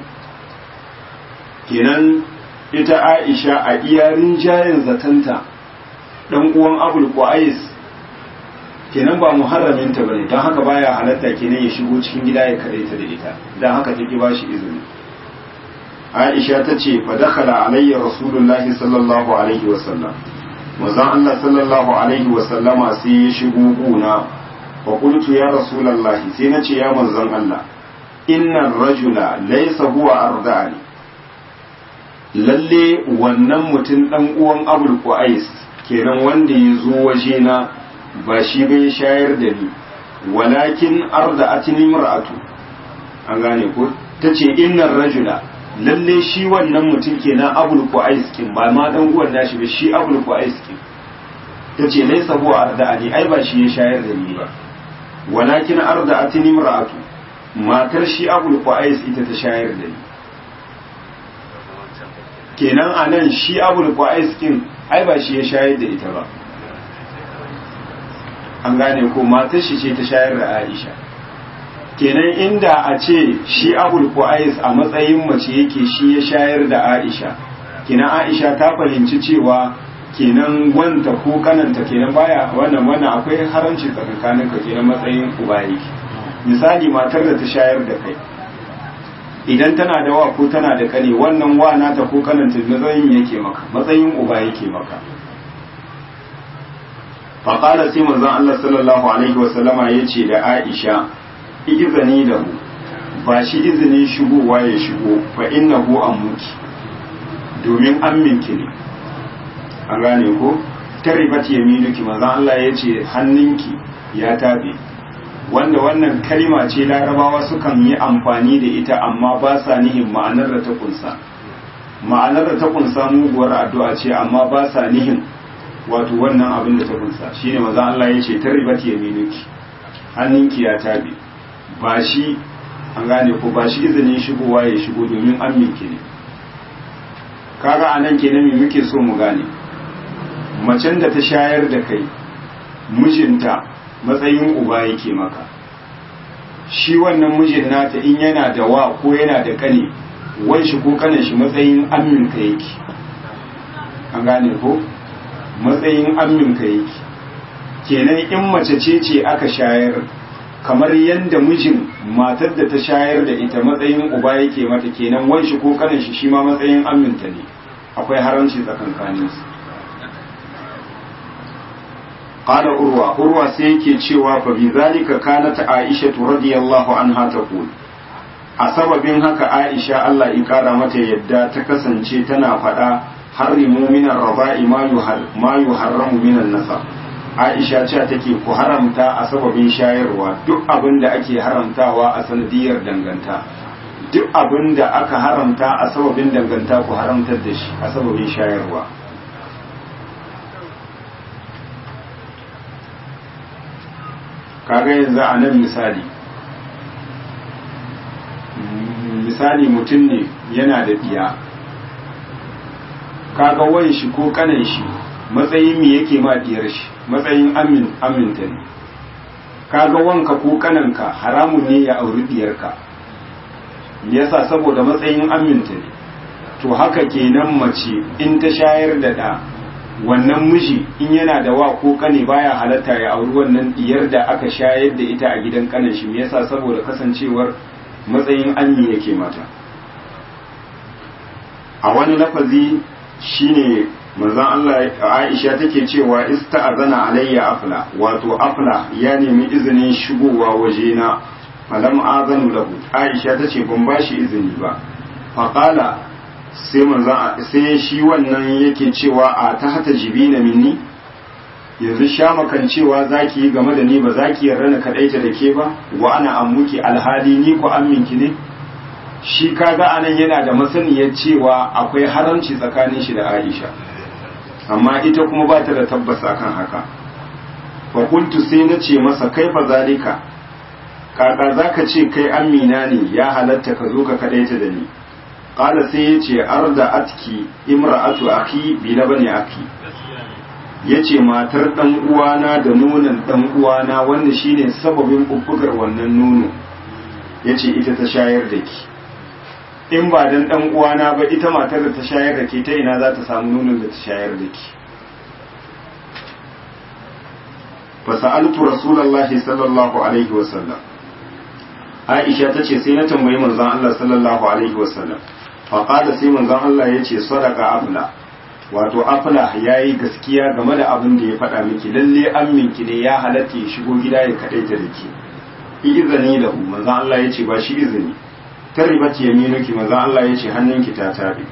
Speaker 1: kenan ita aisha a iyarin jayin zatanta dan uwan abul qais kenan ba muharramin ta bane dan haka baya halatta kenan ya shigo cikin gida ya kadaita da ita dan haka take ba shi izini Aisha ta ce fa dakhala alayya rasulullahi sallallahu alaihi wa sallam manzon Allah sallallahu alaihi wa sallama sai ya shigo guna wa qultu ya rasulullahi sai na ce ya manzon Allah inna rajula laysa huwa ardani lalle wannan mutum dan uwan Abul Qais kenan wanda ya zo waje na ba shi bai shayar da ni walakin arda'atni mar'atu an gane ko tace innar rajula lalle shi wannan mutum kenan abul qais kin ba ma dan uwan nashi ba shi abul qais kin ta ce laisa huwa arda'ani ai ba shi ya shayar da ni ba walakin arda'atni imra'atu matar shi abul qais ita ta shayar da ni kenan anan shi abul qais kin ai ba shi ya shayar da ita ba an gane ko matar shi ce ta shayar da Aisha kenan inda a ce shi abul qais a matsayin mace yake shi ya shayar da Aisha kenan Aisha ta fahimci cewa kenan wanta ko kananta kenan baya wannan wannan akwai haramci tsakanin ka kenan matsayin uba yake misali matar da ta shayar da kai idan tana da wa ko tana da kane wannan wa nata ko kananta matsayin yake maka matsayin uba yake maka faƙala sai manzon Allah sallallahu alaihi wa sallama yace da Aisha izini da mu ba shi izinin shigowa ya shigo fa innahu ammuki domin amminki ne an gane ko taribat yaminuki manzon Allah yace hannunki ya tabe wanda wannan kalma ce larabawa sukan yi amfani da ita amma ba sa nihin ma'anar da ta kunsa ma'anar da ta kunsa muguwar addu'a ce amma ba sa nihin wato wannan abin da ta kunsa shine maza Allah ya ce taribat yaminuki hannunki ya tabe ba shi an gane ko ba shi izinin shigowa ya shigo domin aminki ne kaga anan kenan me muke so mu gane macen da ta shayar da kai mijinta matsayin uba yake maka shi wannan mijin nata in yana da wa ko yana da kane wan shi ko kanin shi matsayin aminka yake an gane ko matsayin aminka yake kenan in mace ce ce aka shayar kamar yadda mijin matar da ta shayar da ita matsayin uba yake mata kenan wan shi ko kanin shi shi ma matsayin aminta ne akwai haramci tsakankaninsu قال أروى أروى سيكي تشوى فبذلك كانت عائشة رضي الله عنها تقول أسبب هكا عائشة الله إكرامة يدى تكسن تنا فدا حرموا من الرضاء ما يحرم من النسب Aisha ce take ku haramta a sababin shayarwa duk abin da ake haramtawa a sanadiyar danganta duk abin da aka haramta a sababin danganta ku haramtar da shi a sababin shayarwa kaga yanzu a nan misali misali mutum ne yana da ɗiya kaga wan shi ko kanan shi matsayin me yake ma diyar shi matsayin amin aminta ne kaga wanka ko kananka haramun ne ya auri diyarka yasa saboda matsayin aminta ne to haka kenan mace in ta shayar da ɗa wannan miji in yana da wa ko kane baya halatta ya auri wannan diyar da aka shayar da ita a gidan kanan shi yasa saboda kasancewar matsayin anyi yake mata a wani lafazi shine manzon Allah Aisha take cewa ista'azana alayya afla wato afla ya nemi izinin shigowa wajena falam azanu lahu Aisha tace ban bashi izini ba faqala sai manzan sai shi wannan yake cewa a ta hata jibina minni yanzu sha makan cewa zaki yi game da ni ba zaki yarda na kadaita da ke ba wa ana ammuki alhali ni ko amminki ne shi kaga anan yana da masaniyar cewa akwai haramci tsakanin shi da Aisha amma ita kuma ba ta da tabbas akan haka fa kuntu sai na ce masa kaifa zalika kaka zaka ce kai amina ne ya halatta ka zo ka kadaita da ni qala sai yace arda atki imra'atu akhi bi labani akhi yace matar dan uwana da nonon dan uwana wanda shine sababin bubbugar wannan nono yace ita ta shayar da ki in ba dan dan uwana ba ita matar da ta shayar da ke ta ina za ta samu nonon da ta shayar da ki fa sa'altu rasulullahi sallallahu alaihi wa sallam Aisha ta ce sai na tambayi manzon Allah sallallahu alaihi wa sallam fa qala sai manzon Allah yace sadaqa afla wato afla yayi gaskiya game da abin da ya faɗa miki lalle amminki ne ya halatta ya shigo gida ya kadaita da ki izini lahu manzon Allah yace ba shi izini taribat yaminuki manzon Allah yace hannunki ta tabe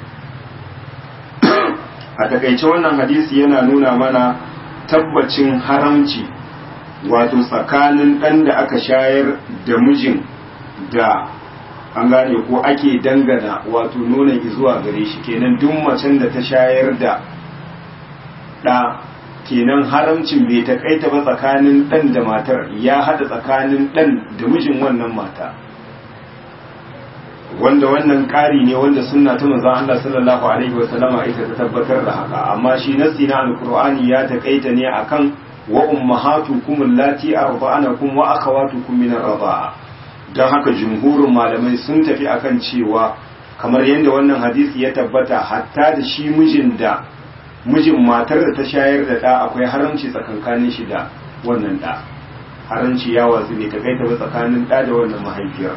Speaker 1: a takaice wannan hadisi yana nuna mana tabbacin haramci wato tsakanin ɗan da aka shayar da mijin da an gane ko ake dangana wato nuna zuwa gare shi kenan duk macen da ta shayar da ɗa kenan haramcin bai takaita ba tsakanin ɗan da matar ya haɗa tsakanin ɗan da mijin wannan mata wanda wannan ƙari ne wanda sunna ta manzon Allah sallallahu alaihi wa sallama ita ta tabbatar da haka amma shi nasi na alqur'ani ya takaita ne akan wa ummahatukum allati arda'anakum wa akhawatukum min ar-rida'a dan haka jumhurin malamai sun tafi akan cewa kamar yadda wannan hadisi ya tabbata hatta da shi mijin da mijin matar da ta shayar da ɗa akwai haramci tsakankanin shi da wannan ɗa haramci ya wasu ne ta kai ta tsakanin ɗa da wannan mahaifiyar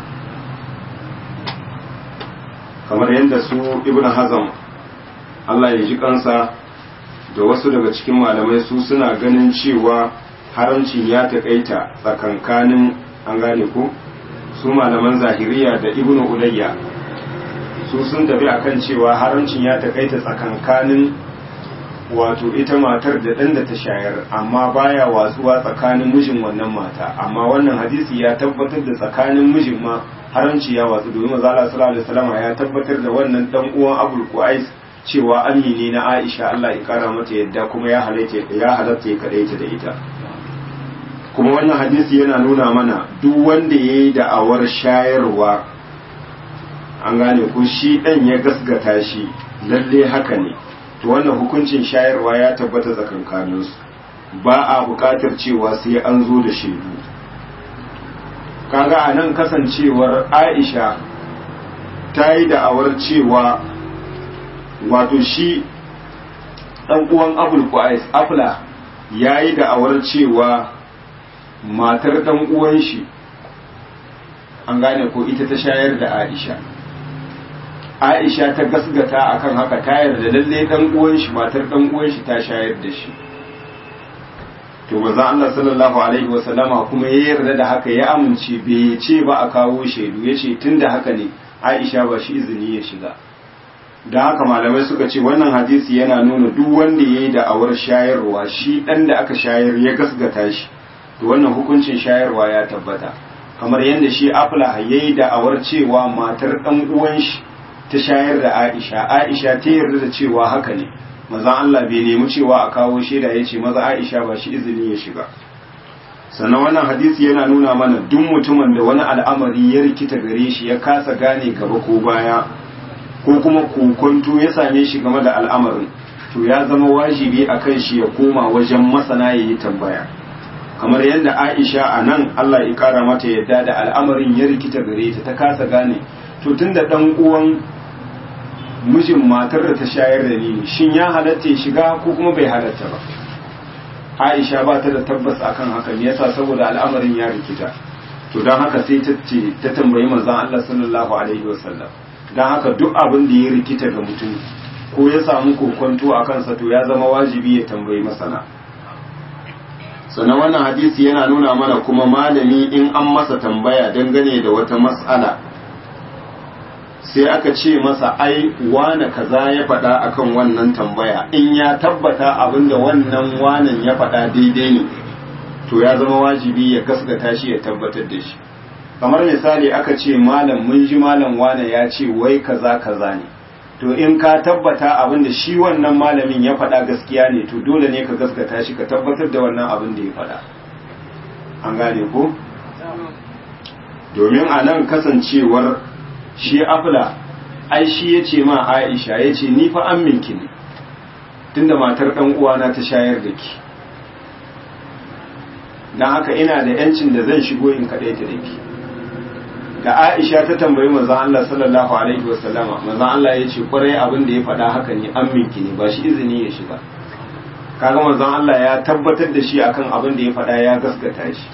Speaker 1: kamar yadda su ibn hazam Allah ya ji kansa da wasu daga cikin malamai su suna ganin cewa haramcin ya taƙaita tsakankanin an gane ko su malaman zahiriya da ibn ulayya su sun tafi akan cewa haramcin ya taƙaita tsakankanin wato ita matar da ɗan da ta shayar amma baya watsuwa tsakanin mijin wannan mata amma wannan hadisi ya tabbatar da tsakanin mijin ma haramci ya watsu domin maza Allah sallallahu alaihi wasallam ya tabbatar da wannan dan uwan Abul Qais cewa amini na Aisha Allah ya kara mata yadda kuma ya halatta ya halatta ya kadaita da ita kuma wannan hadisi yana nuna mana duk wanda yayi da'awar shayarwa an gane ko shi dan ya gasgata shi lalle haka ne to wannan hukuncin shayarwa ya tabbata tsakankaninsu ba a buƙatar cewa sai an zo da shaidu kaga a nan kasancewar aisha ta yi da'awar cewa wato shi ɗan uwan abul qais afla ya yi da'awar cewa matar ɗan uwan shi an gane ko ita ta shayar da aisha aisha ta gasgata akan haka ta yarda lalle dan uwan shi matar dan uwan shi ta shayar da shi to manzo Allah sallallahu alaihi wa sallama kuma ya yarda da haka ya amince bai ce ba a kawo shaidu yace tunda haka ne Aisha ba shi izini ya shiga da haka malamai suka ce wannan hadisi yana nuna duk wanda yayi da awar shayarwa shi dan da aka shayar ya gasgata shi to wannan hukuncin shayarwa ya tabbata kamar yadda shi afla yayi da awar cewa matar dan uwan shi ta shayar da Aisha Aisha ta yarda da cewa haka ne maza Allah bai nemi cewa a kawo shaida ya ce maza Aisha ba shi izini ya shiga sannan wannan hadisi yana nuna mana duk mutumin da wani al'amari ya rikita gare shi ya kasa gane gaba ko baya ko kuma kokonto ya same shi game da al'amarin to ya zama wajibi a kan shi ya koma wajen masana ya yi tambaya kamar yadda Aisha a nan Allah ya kara mata yadda da al'amarin ya rikita gare ta ta kasa gane to tunda dan uwan mijin matar da ta shayar da ni shin ya halatta ya shiga ko kuma bai halatta ba Aisha ba ta da tabbas akan haka ne yasa saboda al'amarin ya rikita to dan haka sai ta ce ta tambayi manzon Allah sallallahu alaihi wasallam dan haka duk abin da ya rikita ga mutum ko ya samu kokonto a kansa to ya zama wajibi ya tambayi masana sannan wannan hadisi yana nuna mana kuma malami in an masa tambaya dangane da wata mas'ala sai aka ce masa ai wane kaza ya faɗa akan wannan tambaya in ya tabbata abinda wannan wanan ya faɗa daidai ne to ya zama wajibi ya gaskata shi ya tabbatar da shi kamar misali aka ce malam mun ji malam wane ya ce wai kaza kaza ne to in ka tabbata abinda shi wannan malamin ya faɗa gaskiya ne to dole ne ka gaskata shi ka tabbatar da wannan abin da ya faɗa an gane ko domin a nan kasancewar shi afla ai shi ya ce ma aisha ya ce ni fa an minki ne tunda matar ɗan uwana ta shayar da ki don haka ina da yancin da zan shigo in kaɗai ta da ki da aisha ta tambayi manzon Allah sallallahu alaihi wasallama manzon Allah ya ce kwarai abin da ya faɗa haka ne an minki ne ba shi izini ya shiga kaga manzon Allah ya tabbatar da shi akan abin da ya faɗa ya gaskata shi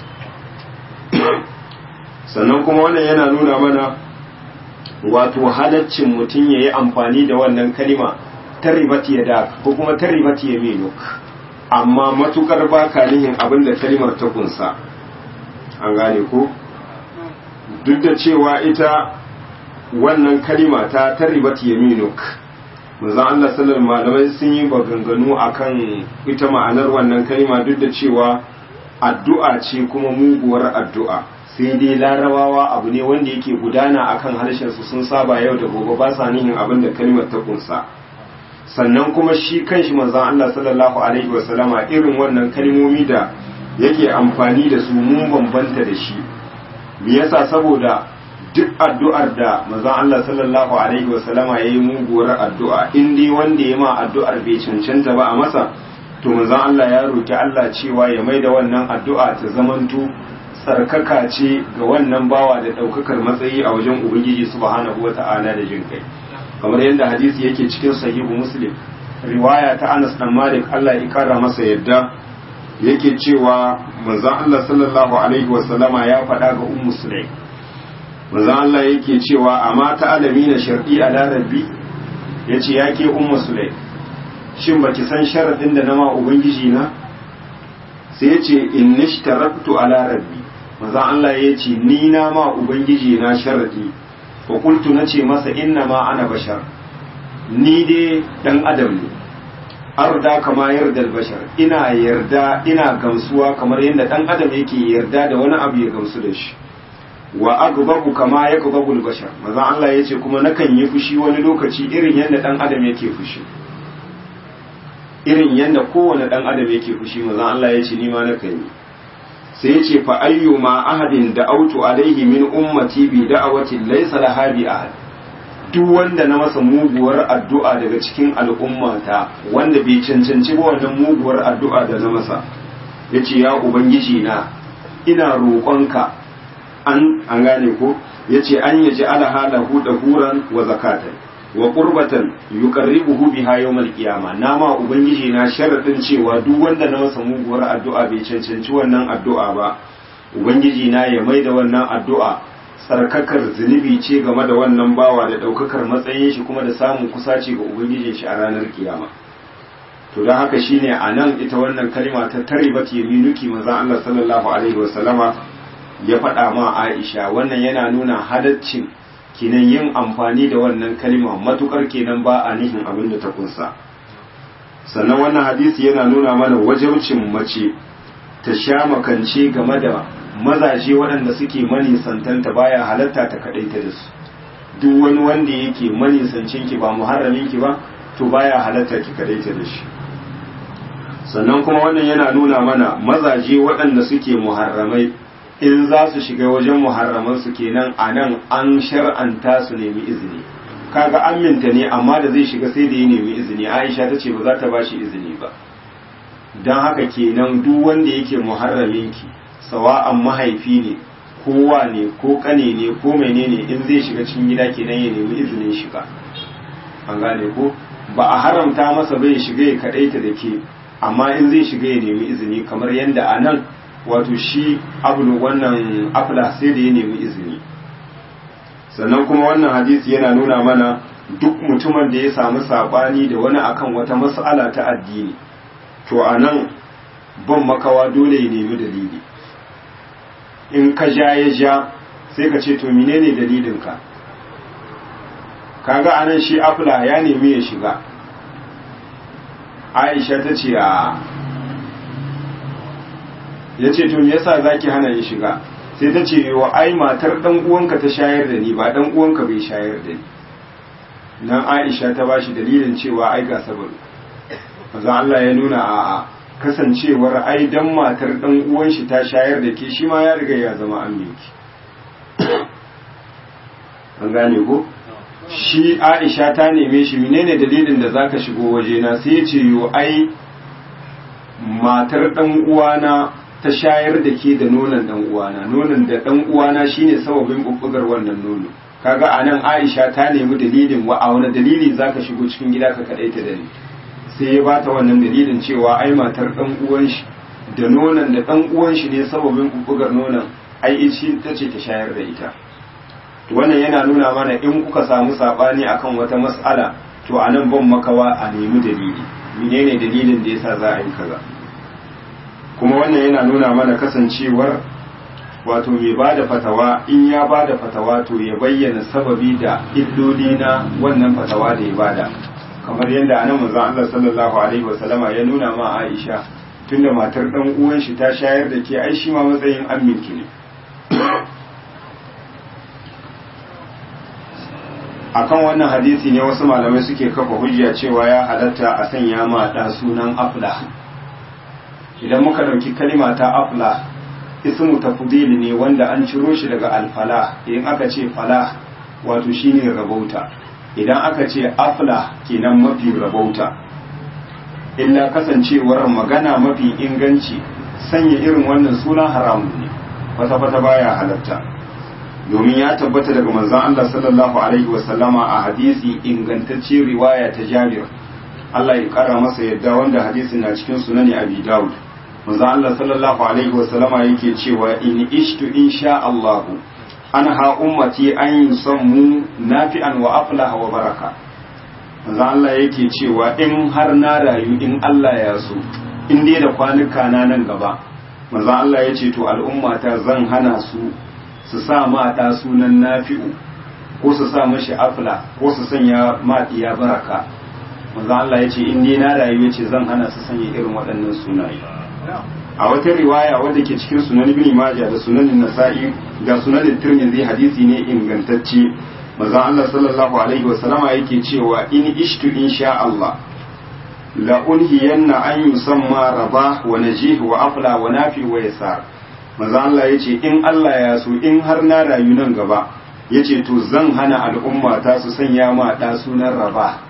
Speaker 1: sannan kuma wannan yana nuna mana wato halaccin mutum ya yi amfani da wannan kalima ta ribati ya da ko kuma ta ribati ya meno amma matukar ba ka nihin abin da kalimar ta kunsa an gane ko duk da cewa ita wannan kalima ta ta ribati ya meno manzon Allah sallallahu malamai sun yi baganganu akan ita ma'anar wannan kalima duk da cewa addu'a ce kuma muguwar addu'a sai dai larabawa abu ne wanda yake gudana akan harshensu sun saba yau da gobe ba sa nihin abin da kalmar ta kunsa sannan kuma shi kanshi manzon Allah sallallahu alaihi wasallama irin wannan kalmomi da yake amfani da su mun bambanta da shi me yasa saboda duk addu'ar da manzon Allah sallallahu alaihi wasallama yayi muguwar addu'a in dai wanda ya ma addu'ar bai cancanta ba a masa to manzon Allah ya roki Allah cewa ya maida wannan addu'a ta zamanto tsarkaka ce ga wannan bawa da daukakar matsayi a wajen ubangiji subhanahu wata'ala da jin kai kamar yadda hadisi yake cikin sahihu muslim riwaya ta Anas dan Malik Allah ya kara masa yadda yake cewa manzon Allah sallallahu alaihi wasallama ya faɗa ga ummu sulaim manzon Allah yake cewa amma ta alami na sharɗi a larabbi ya ce ya ke umma sulai shin ba ki san sharaɗin da na ma ubangiji na sai ya ce in nishtaraktu a larabbi manzon Allah ya ce ni na ma ubangiji na sharaɗi fa kultu na ce masa inna ma ana bashar ni dai dan adam ne arda kama yarda bashar ina yarda ina gamsuwa kamar yadda dan adam yake yarda da wani abu ya gamsu da shi wa agbabu kama ya gbabul bashar maza Allah ya ce kuma nakan yi fushi wani lokaci irin yadda dan adam yake fushi irin yadda kowane dan adam yake fushi maza Allah ya ce ni ma nakan yi sai ya ce fa ayyuma ahadin da autu alaihi min ummati bi da'awati laysa laha bi ahad duk wanda na masa muguwar addu'a daga cikin al'ummata wanda bai cancanci ba wannan muguwar addu'a da na masa yace ya ubangiji na ina roƙonka an an gane ko yace an yaji ala halahu da huran wa zakatan wa qurbatan yuqarribuhu biha yawmal qiyama nama ubangiji na sharadin cewa duk wanda na masa muguwar addu'a bai cancanci wannan addu'a ba ubangiji na ya maida wannan addu'a tsarkakar zunubi ce game da wannan bawa da daukakar matsayin shi kuma da samun kusaci ga ubangijin shi a ranar kiyama to don haka shine anan ita wannan kalma ta taribat yaminuki manzon Allah sallallahu alaihi wasallama ya faɗa ma Aisha wannan yana nuna halaccin kenan yin amfani da wannan kalma matukar kenan ba a nihin abin da ta kunsa sannan wannan hadisi yana nuna mana wajabcin mace ta sha makance game da mazaje waɗanda suke manisantanta baya halatta ta kaɗaita da su duk wani wanda yake manisancin ki ba muharramin ki ba to baya halatta ki kaɗaita da shi sannan kuma wannan yana nuna mana mazaje waɗanda suke muharramai in za su shiga wajen muharramansu kenan a nan an shar'anta su nemi izini kaga aminta ne amma da zai shiga sai da ya nemi izini aisha ta ce ba za ta ba shi izini ba don haka kenan duk wanda yake muharraminki sawa'an mahaifi ne kowa ne ko kane ne ko menene in zai shiga cikin gida kenan ya nemi izinin shiga an gane ko ba a haramta masa bai shiga ya kadaita da ke amma in zai shiga ya nemi izini kamar yadda a nan wato shi abulu wannan afla sai da ya nemi izini sannan kuma wannan hadisi yana nuna mana duk mutumin da ya samu sabani da wani akan wata mas'ala ta addini to a nan ban makawa dole ya nemi dalili in ka ja ya ja sai ka ce to menene dalilinka kaga anan shi afla ya nemi ya shiga aisha ta ce a ya ce to me yasa zaki hana ni shiga sai ta ce wa ai matar dan uwanka ta shayar da ni ba dan uwanka bai shayar da ni nan Aisha ta bashi dalilin cewa ai ga sabaru manzo Allah ya nuna a a kasancewar ai dan matar dan uwan shi ta shayar da ke shi ma ya riga ya zama aminki an gane ko shi Aisha ta neme shi menene dalilin da zaka shigo wajena sai ya ce yo ai matar dan uwana ta shayar da ke da nonon dan uwana nonon da dan uwana shine sababin bubbugar wannan nono kaga anan Aisha ta nemi dalilin wa a wani dalili zaka shigo cikin gida ka kadaita da ni sai ya bata wannan dalilin cewa ai matar dan uwan shi da nonon da dan uwan shi ne sababin bubbugar nonon ai ici tace ta shayar da ita to wannan yana nuna mana in kuka samu sabani akan wata mas'ala to anan ban makawa a nemi dalili menene dalilin da yasa za a yi kaza kuma wannan yana nuna mana kasancewar wato mai ba da fatawa in ya ba da fatawa to ya bayyana sababi da illoli na wannan fatawa da ya bada kamar yadda anan manzon Allah sallallahu alaihi wasallama ya nuna ma Aisha tunda matar dan uwan shi ta shayar da ke ai shi ma matsayin amminki ne akan wannan hadisi ne wasu malamai suke kafa hujja cewa ya halatta a sanya ma da sunan afla idan muka dauki kalima ta afla ismu tafdili ne wanda an ciro shi daga alfala in aka ce fala wato shine rabauta idan aka ce afla kenan mafi rabauta illa kasancewar magana mafi inganci sanya irin wannan suna haramun ne kwata-kwata baya halatta domin ya tabbata daga manzon Allah sallallahu alaihi wasallama a hadisi ingantacce riwaya ta Jabir Allah ya kara masa yadda wanda hadisin na cikin sunani Abi Dawud manzon Allah sallallahu alaihi wasallama yake cewa in ishtu insha Allah anha ummati an yusammu nafi'an wa aflaha wa baraka manzon Allah yake cewa in har na rayu in Allah ya so in dai da kwanuka na nan gaba manzon Allah ya ce to al'ummata zan hana su su sa ma ɗa sunan nafi'u ko su sa mashi afla ko su sanya ma ɗiya baraka manzo Allah ya ce in dai na rayu ya ce zan hana su sanya irin waɗannan sunaye a wata riwaya wadda ke cikin sunan ibn majah da sunan nasa'i da sunan tirmidhi hadisi ne ingantacce manzo Allah sallallahu alaihi wa sallama yake cewa in ishtu insha Allah la unhiyanna an yusamma rabah wa najih wa afla wa nafi wa yasar manzo Allah ya ce in Allah ya so in har na rayu nan gaba ya ce to zan hana al'umma ta su sanya ma ɗa sunan raba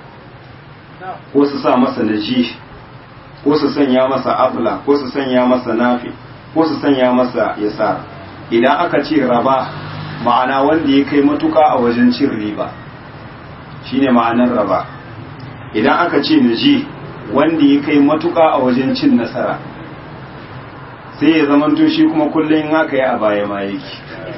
Speaker 1: ko su sa masa naji ko su sanya masa afla ko su sanya masa nafi ko su sanya masa yasar idan aka ce raba ma'ana wanda ya kai matuka a wajen cin riba shine ma'anar raba idan aka ce naji wanda ya kai matuka a wajen cin nasara sai ya zamanto shi kuma kullum haka yi a baya ma yake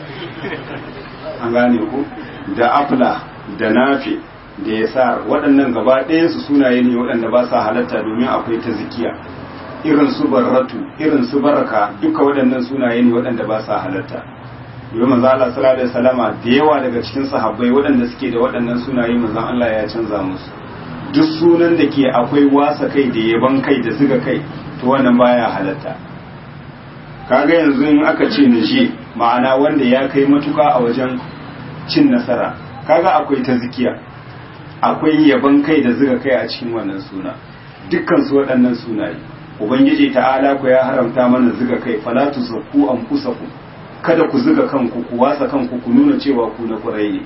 Speaker 1: an gane ku da afla da nafi da ya sa waɗannan gaba su sunaye ne waɗanda ba sa halatta domin akwai ta zikiya irin su barratu irin su baraka duka waɗannan sunaye ne waɗanda ba sa halatta yau manzo Allah sallallahu alaihi wasallama da yawa daga cikin sahabbai waɗanda suke da waɗannan sunaye manzo Allah ya canza musu duk sunan da ke akwai wasa kai da yaban kai da zuga kai to wannan baya halatta kaga yanzu in aka ce nishi ma'ana wanda ya kai matuka a wajen cin nasara kaga akwai ta zikiya akwai yaban kai da zuga kai a cikin wannan suna dukkan su waɗannan sunaye ubangiji ta'ala ku ya haramta mana zuga kai fala tuzakku anfusakum kada ku zuga kanku ku wasa kanku ku nuna cewa ku na kurai ne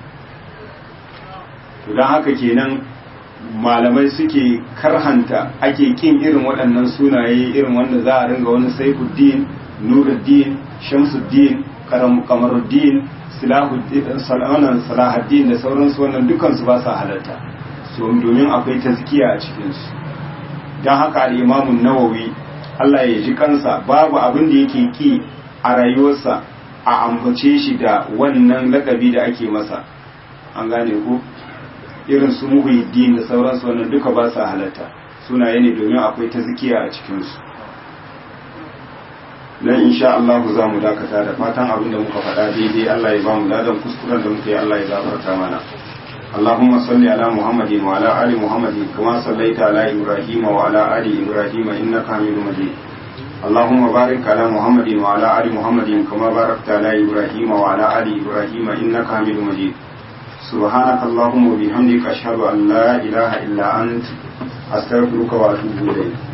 Speaker 1: to dan haka kenan malamai suke karhanta ake kin irin waɗannan sunaye irin wanda za a ringa wani saifuddin nuruddin shamsuddin kamaruddin salahuddin da sauransu wannan dukansu ba sa halatta so domin akwai tazkiya a cikinsu don haka al'imamun nawawi Allah ya ji kansa babu abin da yake ki a rayuwarsa a ambace shi da wannan lakabi da ake masa an gane ku irin su muhuddin da sauransu wannan duka ba sa halatta sunaye ne domin akwai ta zikiya a cikinsu nan insha Allah za mu dakata da fatan abin da muka faɗa daidai Allah ya ba mu ladan kuskuren da muka yi Allah ya gafarta mana اللهم صل على محمد وعلى آل محمد كما صليت على إبراهيم وعلى آل إبراهيم إنك حميد مجيد اللهم بارك على محمد وعلى آل محمد كما باركت على إبراهيم وعلى آل إبراهيم إنك حميد مجيد سبحانك اللهم وبحمدك أشهد أن لا إله إلا أنت أستغفرك وأتوب إليك